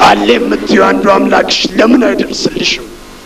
አለ የምትዩ አንዱ አምላክሽ ለምን አይደርስልሽም?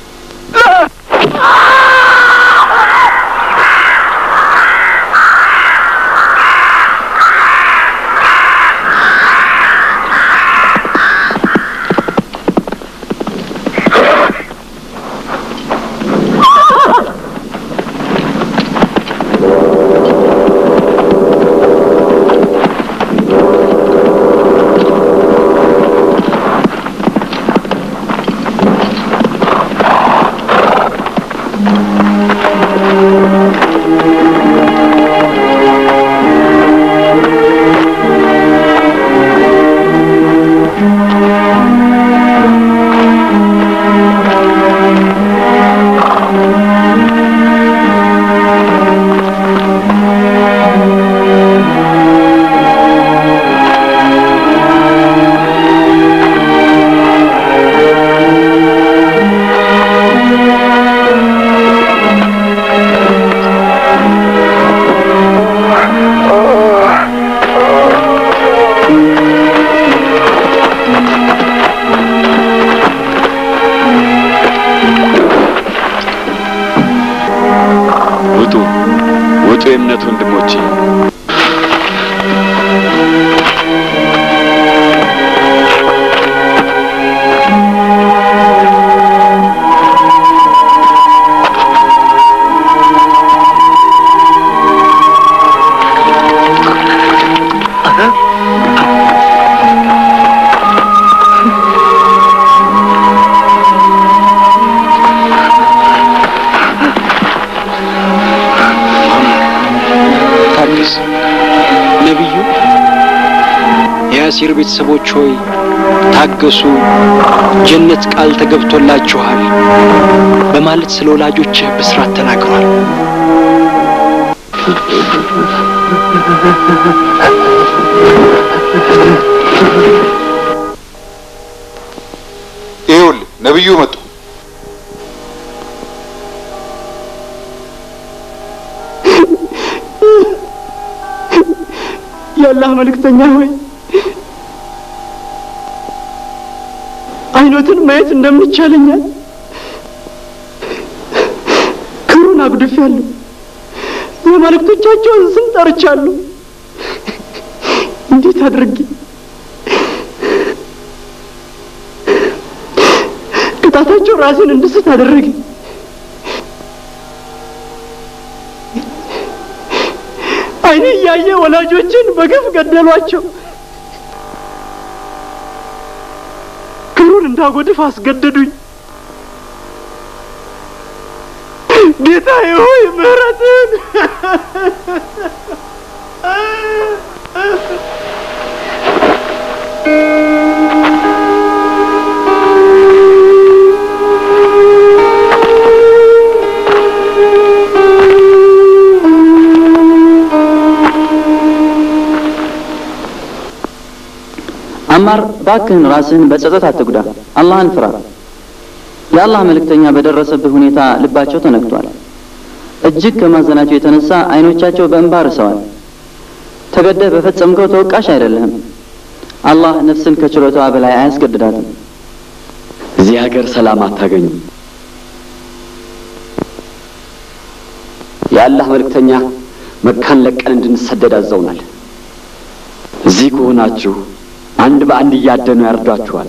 ውጡ ውጡ የእምነት ወንድሞቼ ታገስ ነቢዩ የአሲር ቤተሰቦች ሆይ ታገሱ፣ ጀነት ቃል ተገብቶላችኋል በማለት ስለ ወላጆችህ ብስራት ተናግሯል። ይኸውልህ ነብዩ መጡ። የአላህ መልእክተኛ ሆይ አይኖትን ማየት እንደሚቻለኛል ክብሩን አጉድፌያለሁ። የመልእክቶቻቸውን ስም ጠርቻለሁ። እንዴት አድርጌ ቅጣታቸው ራሴን እንድስት አደረገ። አይኔ እያየ ወላጆችን በግፍ ገደሏቸው። ክብሩን እንዳጎድፍ አስገደዱኝ። ጌታዬ ሆይ ምሕረትን አማር ባክህን ራስህን በጸጸት አትጉዳ፣ አላህን ፍራ። የአላህ መልእክተኛ በደረሰብህ ሁኔታ ልባቸው ተነክቷል። እጅግ ከማዘናቸው የተነሳ አይኖቻቸው በእንባ ርሰዋል። ተገደህ በፈጸምከው ተወቃሽ አይደለህም። አላህ ነፍስን ከችሎታዋ በላይ አያስገድዳትም። እዚህ ሀገር ሰላም አታገኙም። የአላህ መልእክተኛ መካን ለቀን እንድንሰደድ አዘውናል። እዚህ ከሆናችሁ አንድ በአንድ እያደኑ ያርዷችኋል።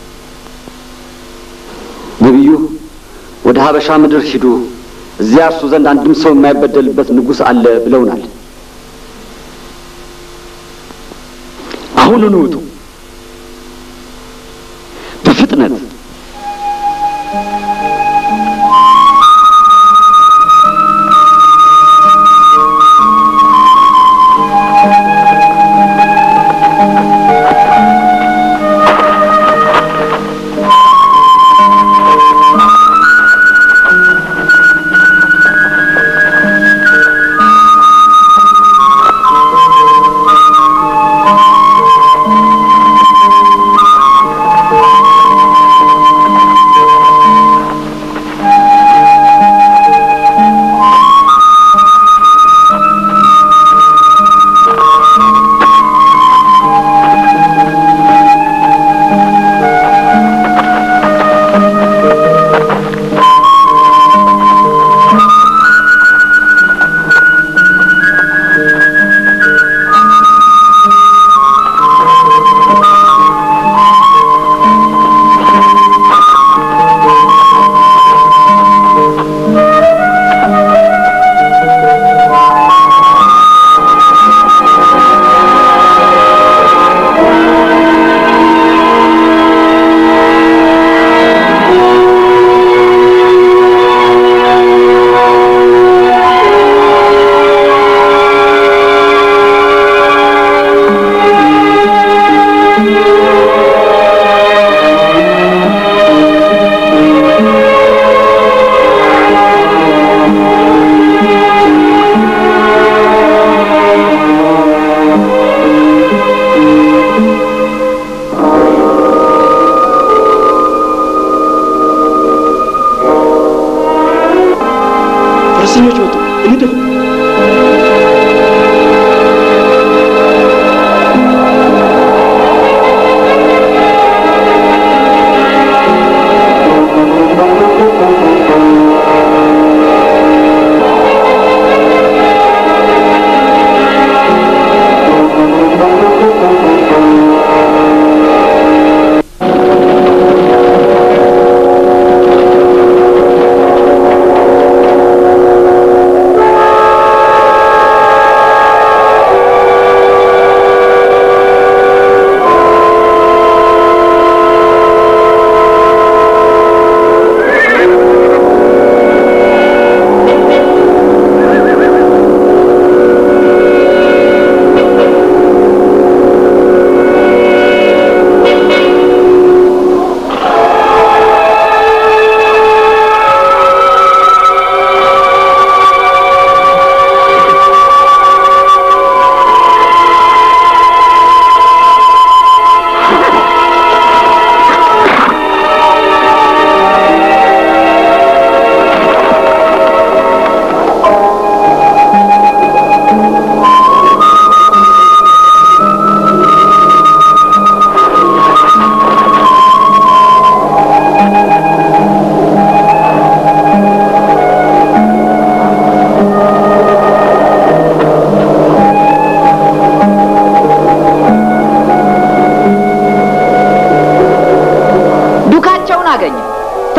ነቢዩ ወደ ሀበሻ ምድር ሂዱ፣ እዚያ እርሱ ዘንድ አንድም ሰው የማይበደልበት ንጉሥ አለ ብለውናል። አሁኑኑ ውጡ በፍጥነት።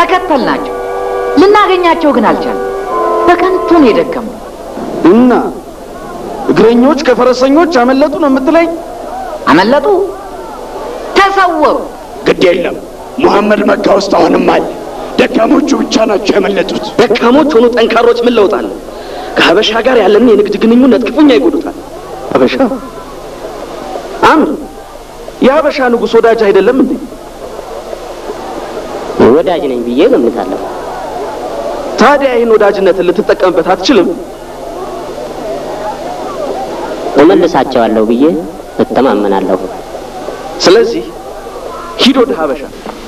ተከተልናቸው። ልናገኛቸው ግን አልቻለም። በከንቱ ነው የደከመው። እና እግረኞች ከፈረሰኞች አመለጡ ነው የምትለኝ? አመለጡ፣ ተሰወሩ። ግድ የለም ሙሐመድ መካ ውስጥ አሁንም አለ። ደካሞቹ ብቻ ናቸው ያመለጡት። ደካሞች ሆኑ ጠንካሮች ምን ለውጥ አለ? ከሀበሻ ጋር ያለንን የንግድ ግንኙነት ክፉኛ ይጎዱታል። ሀበሻ አምር የሀበሻ ንጉሥ ወዳጅ አይደለም እንዴ? ወዳጅ ነኝ ብዬ ገምታለሁ። ታዲያ ይህን ወዳጅነትን ልትጠቀምበት አትችልም? እመልሳቸዋለሁ ብዬ እተማመናለሁ። ስለዚህ ሂድ ወደ ሀበሻ።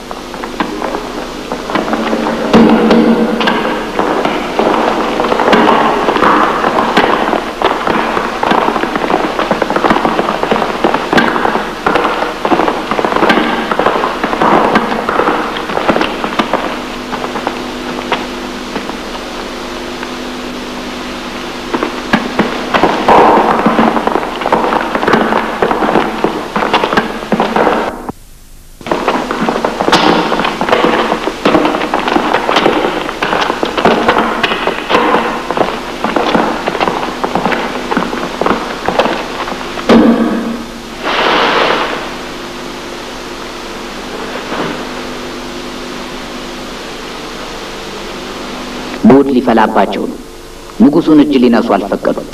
ጉድ ሊፈላባቸው ነው። ንጉሱን እጅ ሊነሱ አልፈቀዱም።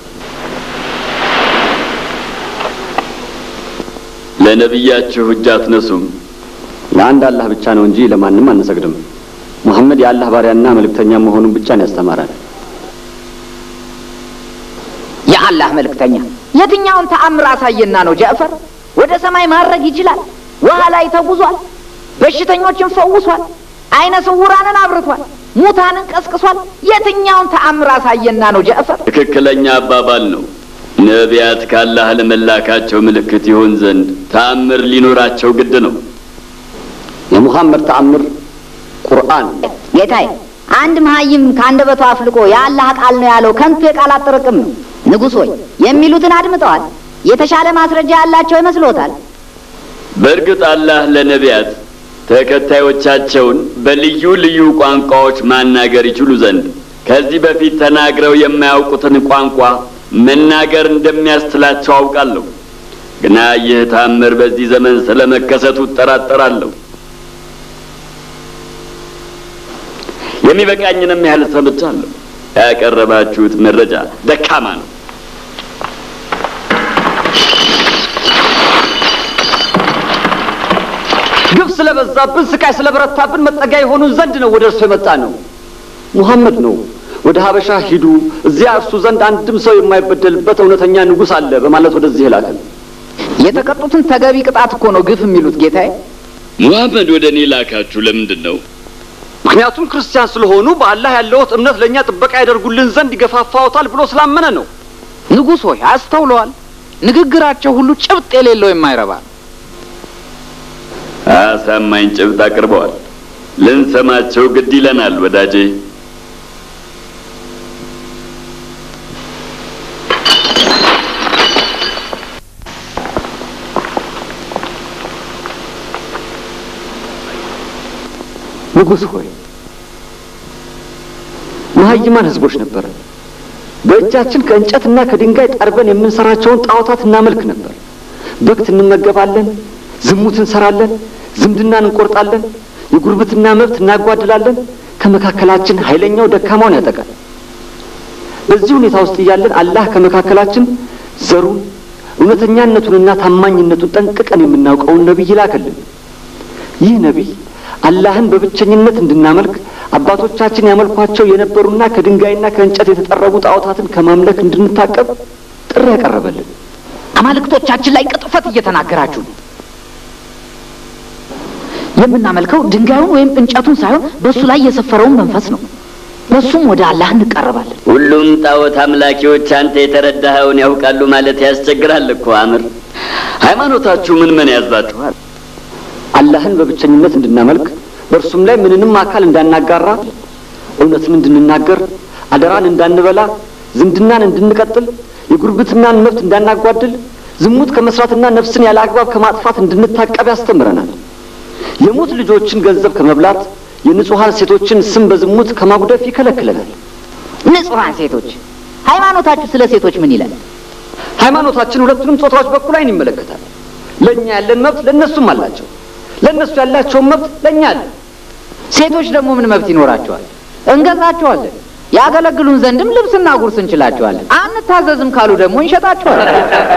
ለነቢያችሁ እጅ አትነሱም። ለአንድ አላህ ብቻ ነው እንጂ ለማንም አንሰግድም። ሙሐመድ የአላህ ባሪያና መልእክተኛ መሆኑን ብቻ ነው ያስተማረን። የአላህ መልእክተኛ የትኛውን ተአምር አሳየና ነው ጃዕፈር? ወደ ሰማይ ማድረግ ይችላል። ውሃ ላይ ተጉዟል። በሽተኞችን ፈውሷል። አይነ ስውራንን አብርቷል። ሙታንን ቀስቅሷል። የትኛውን ተአምር አሳየና ነው ጃዕፈር? ትክክለኛ አባባል ነው። ነቢያት ካላህ ለመላካቸው ምልክት ይሆን ዘንድ ተአምር ሊኖራቸው ግድ ነው። የሙሐመድ ተአምር ቁርአን ጌታዬ፣ አንድ መሀይም ከአንደበቱ አፍልቆ የአላህ ቃል ነው ያለው ከንቱ የቃላት ጥርቅም ነው። ንጉሥ ሆይ የሚሉትን አድምጠዋል። የተሻለ ማስረጃ ያላቸው ይመስሎታል? በእርግጥ አላህ ለነቢያት ተከታዮቻቸውን በልዩ ልዩ ቋንቋዎች ማናገር ይችሉ ዘንድ ከዚህ በፊት ተናግረው የማያውቁትን ቋንቋ መናገር እንደሚያስችላቸው አውቃለሁ። ግና ይህ ታምር በዚህ ዘመን ስለመከሰቱ እጠራጠራለሁ። የሚበቃኝንም ያህል ሰምቻለሁ። ያቀረባችሁት መረጃ ደካማ ነው። ግፍ ስለበዛብን፣ ስቃይ ስለበረታብን መጠጊያ የሆኑን ዘንድ ነው ወደ እርሱ የመጣ ነው። ሙሐመድ ነው ወደ ሀበሻ ሂዱ፣ እዚያ እርሱ ዘንድ አንድም ሰው የማይበደልበት እውነተኛ ንጉሥ አለ በማለት ወደዚህ ይላከን። የተቀጡትን ተገቢ ቅጣት እኮ ነው ግፍ የሚሉት ጌታዬ። ሙሐመድ ወደ እኔ ላካችሁ ለምንድን ነው? ምክንያቱም ክርስቲያን ስለሆኑ በአላህ ያለዎት እምነት ለእኛ ጥበቃ ያደርጉልን ዘንድ ይገፋፋዎታል ብሎ ስላመነ ነው። ንጉሥ ሆይ አስተውለዋል። ንግግራቸው ሁሉ ጭብጥ የሌለው የማይረባ ነው። አሳማኝ ጭብጥ አቅርበዋል። ልንሰማቸው ግድ ይለናል ወዳጄ። ንጉሥ ሆይ መሀይማን ህዝቦች ነበር። በእጃችን ከእንጨትና ከድንጋይ ጠርበን የምንሰራቸውን ጣዖታት እናመልክ ነበር። በክት እንመገባለን፣ ዝሙት እንሰራለን፣ ዝምድናን እንቆርጣለን፣ የጉርብትና መብት እናጓድላለን። ከመካከላችን ኃይለኛው ደካማውን ያጠቃል። በዚህ ሁኔታ ውስጥ እያለን አላህ ከመካከላችን ዘሩን እውነተኛነቱንና ታማኝነቱን ጠንቅቀን የምናውቀውን ነቢይ ላከልን። ይህ ነቢይ አላህን በብቸኝነት እንድናመልክ አባቶቻችን ያመልኳቸው የነበሩና ከድንጋይና ከእንጨት የተጠረቡ ጣዖታትን ከማምለክ እንድንታቀብ ጥሪ ያቀረበልን። አማልክቶቻችን ላይ ቅጥፈት እየተናገራችሁ ነው። የምናመልከው ድንጋዩን ወይም እንጨቱን ሳይሆን በእሱ ላይ የሰፈረውን መንፈስ ነው። በሱም ወደ አላህ እንቀርባለን። ሁሉም ጣዖት አምላኪዎች አንተ የተረዳኸውን ያውቃሉ ማለት ያስቸግራል እኮ አምር። ሃይማኖታችሁ ምን ምን ያዛችኋል? አላህን በብቸኝነት እንድናመልክ በእርሱም ላይ ምንንም አካል እንዳናጋራ፣ እውነትን እንድንናገር፣ አደራን እንዳንበላ፣ ዝምድናን እንድንቀጥል፣ የጉርብትናን መብት እንዳናጓድል፣ ዝሙት ከመስራትና ነፍስን ያለ አግባብ ከማጥፋት እንድንታቀብ ያስተምረናል። የሙት ልጆችን ገንዘብ ከመብላት፣ የንጹሐን ሴቶችን ስም በዝሙት ከማጉደፍ ይከለክለናል። ንጹሐን ሴቶች ሃይማኖታችሁ ስለ ሴቶች ምን ይላል? ሃይማኖታችን ሁለቱንም ጾታዎች በኩል አይን ይመለከታል። ለእኛ ያለን መብት ለእነሱም አላቸው፣ ለእነሱ ያላቸውን መብት ለእኛ አለ። ሴቶች ደግሞ ምን መብት ይኖራቸዋል? እንገዛቸዋለን። ያገለግሉን ዘንድም ልብስና ጉርስ እንችላቸዋለን። አንታዘዝም ካሉ ደግሞ እንሸጣቸዋለን።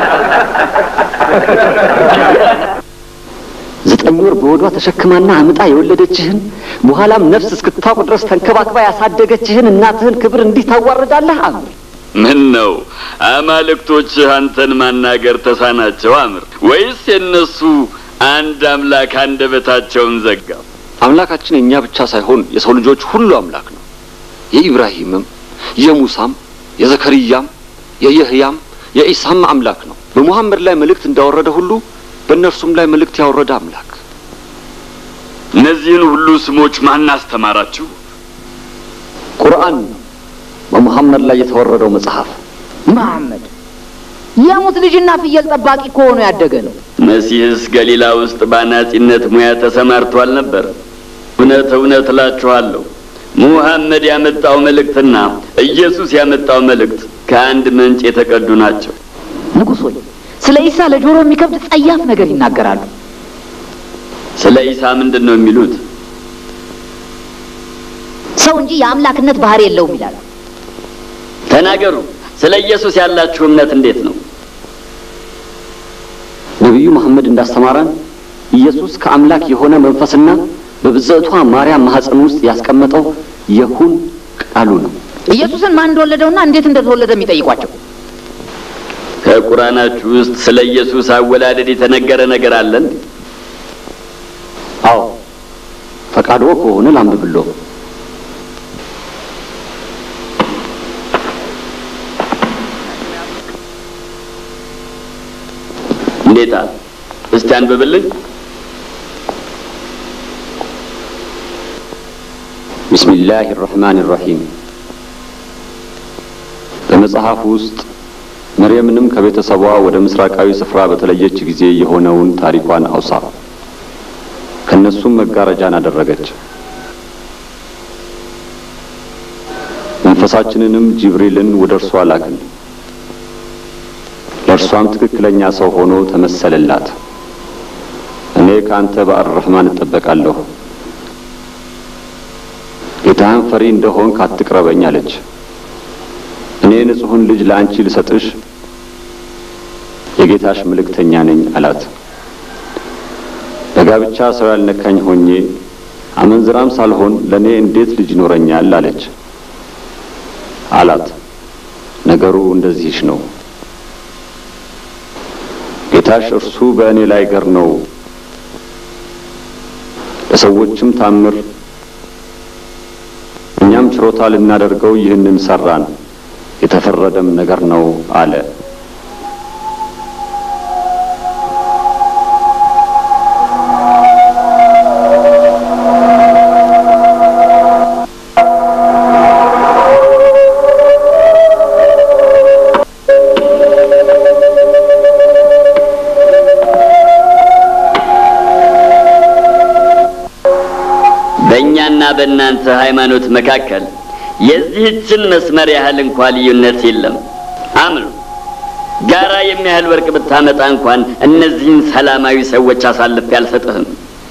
ዘጠኝ ወር በወዷ ተሸክማና አምጣ የወለደችህን በኋላም ነፍስ እስክታውቅ ድረስ ተንከባክባ ያሳደገችህን እናትህን ክብር እንዲህ ታዋርዳለህ? አምር ምን ነው አማልክቶችህ አንተን ማናገር ተሳናቸው? አምር ወይስ የእነሱ አንድ አምላክ አንደበታቸውን ዘጋ? አምላካችን የእኛ ብቻ ሳይሆን የሰው ልጆች ሁሉ አምላክ ነው። የኢብራሂምም የሙሳም የዘከርያም የየህያም የኢሳም አምላክ ነው። በሙሐመድ ላይ መልእክት እንዳወረደ ሁሉ በእነርሱም ላይ መልእክት ያወረደ አምላክ። እነዚህን ሁሉ ስሞች ማን አስተማራችሁ? ቁርአን ነው በሙሐመድ ላይ የተወረደው መጽሐፍ። መሐመድ የሙት ልጅና ፍየል ጠባቂ ከሆኑ ያደገ ነው። መሲህስ ገሊላ ውስጥ በአናጺነት ሙያ ተሰማርቶ አልነበር? እውነት እውነት እላችኋለሁ ሙሐመድ ያመጣው መልእክትና ኢየሱስ ያመጣው መልእክት ከአንድ ምንጭ የተቀዱ ናቸው። ንጉሥ ሆይ ስለ ኢሳ ለጆሮ የሚከብድ ጸያፍ ነገር ይናገራሉ። ስለ ኢሳ ምንድን ነው የሚሉት? ሰው እንጂ የአምላክነት ባህሪ የለውም ይላሉ። ተናገሩ። ስለ ኢየሱስ ያላችሁ እምነት እንዴት ነው? ነቢዩ መሐመድ እንዳስተማረን ኢየሱስ ከአምላክ የሆነ መንፈስና በብጽዕቷ ማርያም ማህፀን ውስጥ ያስቀመጠው የሁን ቃሉ ነው። ኢየሱስን ማን እንደወለደውና እንዴት እንደተወለደ የሚጠይቋቸው ከቁርአናችሁ ውስጥ ስለ ኢየሱስ አወላደድ የተነገረ ነገር አለን? አዎ፣ ፈቃድዎ ከሆነ ላንብብሎ። እንዴታ፣ እስቲ አንብብልኝ። ቢስሚላህ ራህማን ራሂም በመጽሐፍ ውስጥ መርየምንም ከቤተሰቧ ወደ ምስራቃዊ ስፍራ በተለየች ጊዜ የሆነውን ታሪኳን አውሳ። ከነሱም መጋረጃን አደረገች። መንፈሳችንንም ጅብሪልን ወደ እርሷ ላክን። ለእርሷም ትክክለኛ ሰው ሆኖ ተመሰለላት። እኔ ከአንተ በአርረህማን እጠበቃለሁ፣ ጌታህን ፈሪ እንደሆንክ አትቅረበኝ አለች። እኔ ንጹሑን ልጅ ለአንቺ ልሰጥሽ የጌታሽ መልእክተኛ ነኝ አላት። በጋብቻ ሰው ያልነካኝ ሆኜ አመንዝራም ሳልሆን ለእኔ እንዴት ልጅ ይኖረኛል አለች አላት። ነገሩ እንደዚህሽ ነው። ጌታሽ እርሱ በእኔ ላይ ገር ነው፣ ለሰዎችም ታምር፣ እኛም ችሮታ ልናደርገው ይህንን ሰራን፣ የተፈረደም ነገር ነው አለ። በእኛና በእናንተ ሃይማኖት መካከል የዚህችን መስመር ያህል እንኳ ልዩነት የለም። አምኑ። ጋራ የሚያህል ወርቅ ብታመጣ እንኳን እነዚህን ሰላማዊ ሰዎች አሳልፌ አልሰጥህም።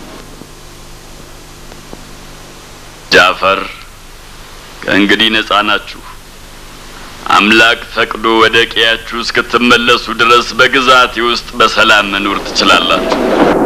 ጃፈር፣ ከእንግዲህ ነጻ ናችሁ። አምላክ ፈቅዶ ወደ ቀያችሁ እስክትመለሱ ድረስ በግዛቴ ውስጥ በሰላም መኖር ትችላላችሁ።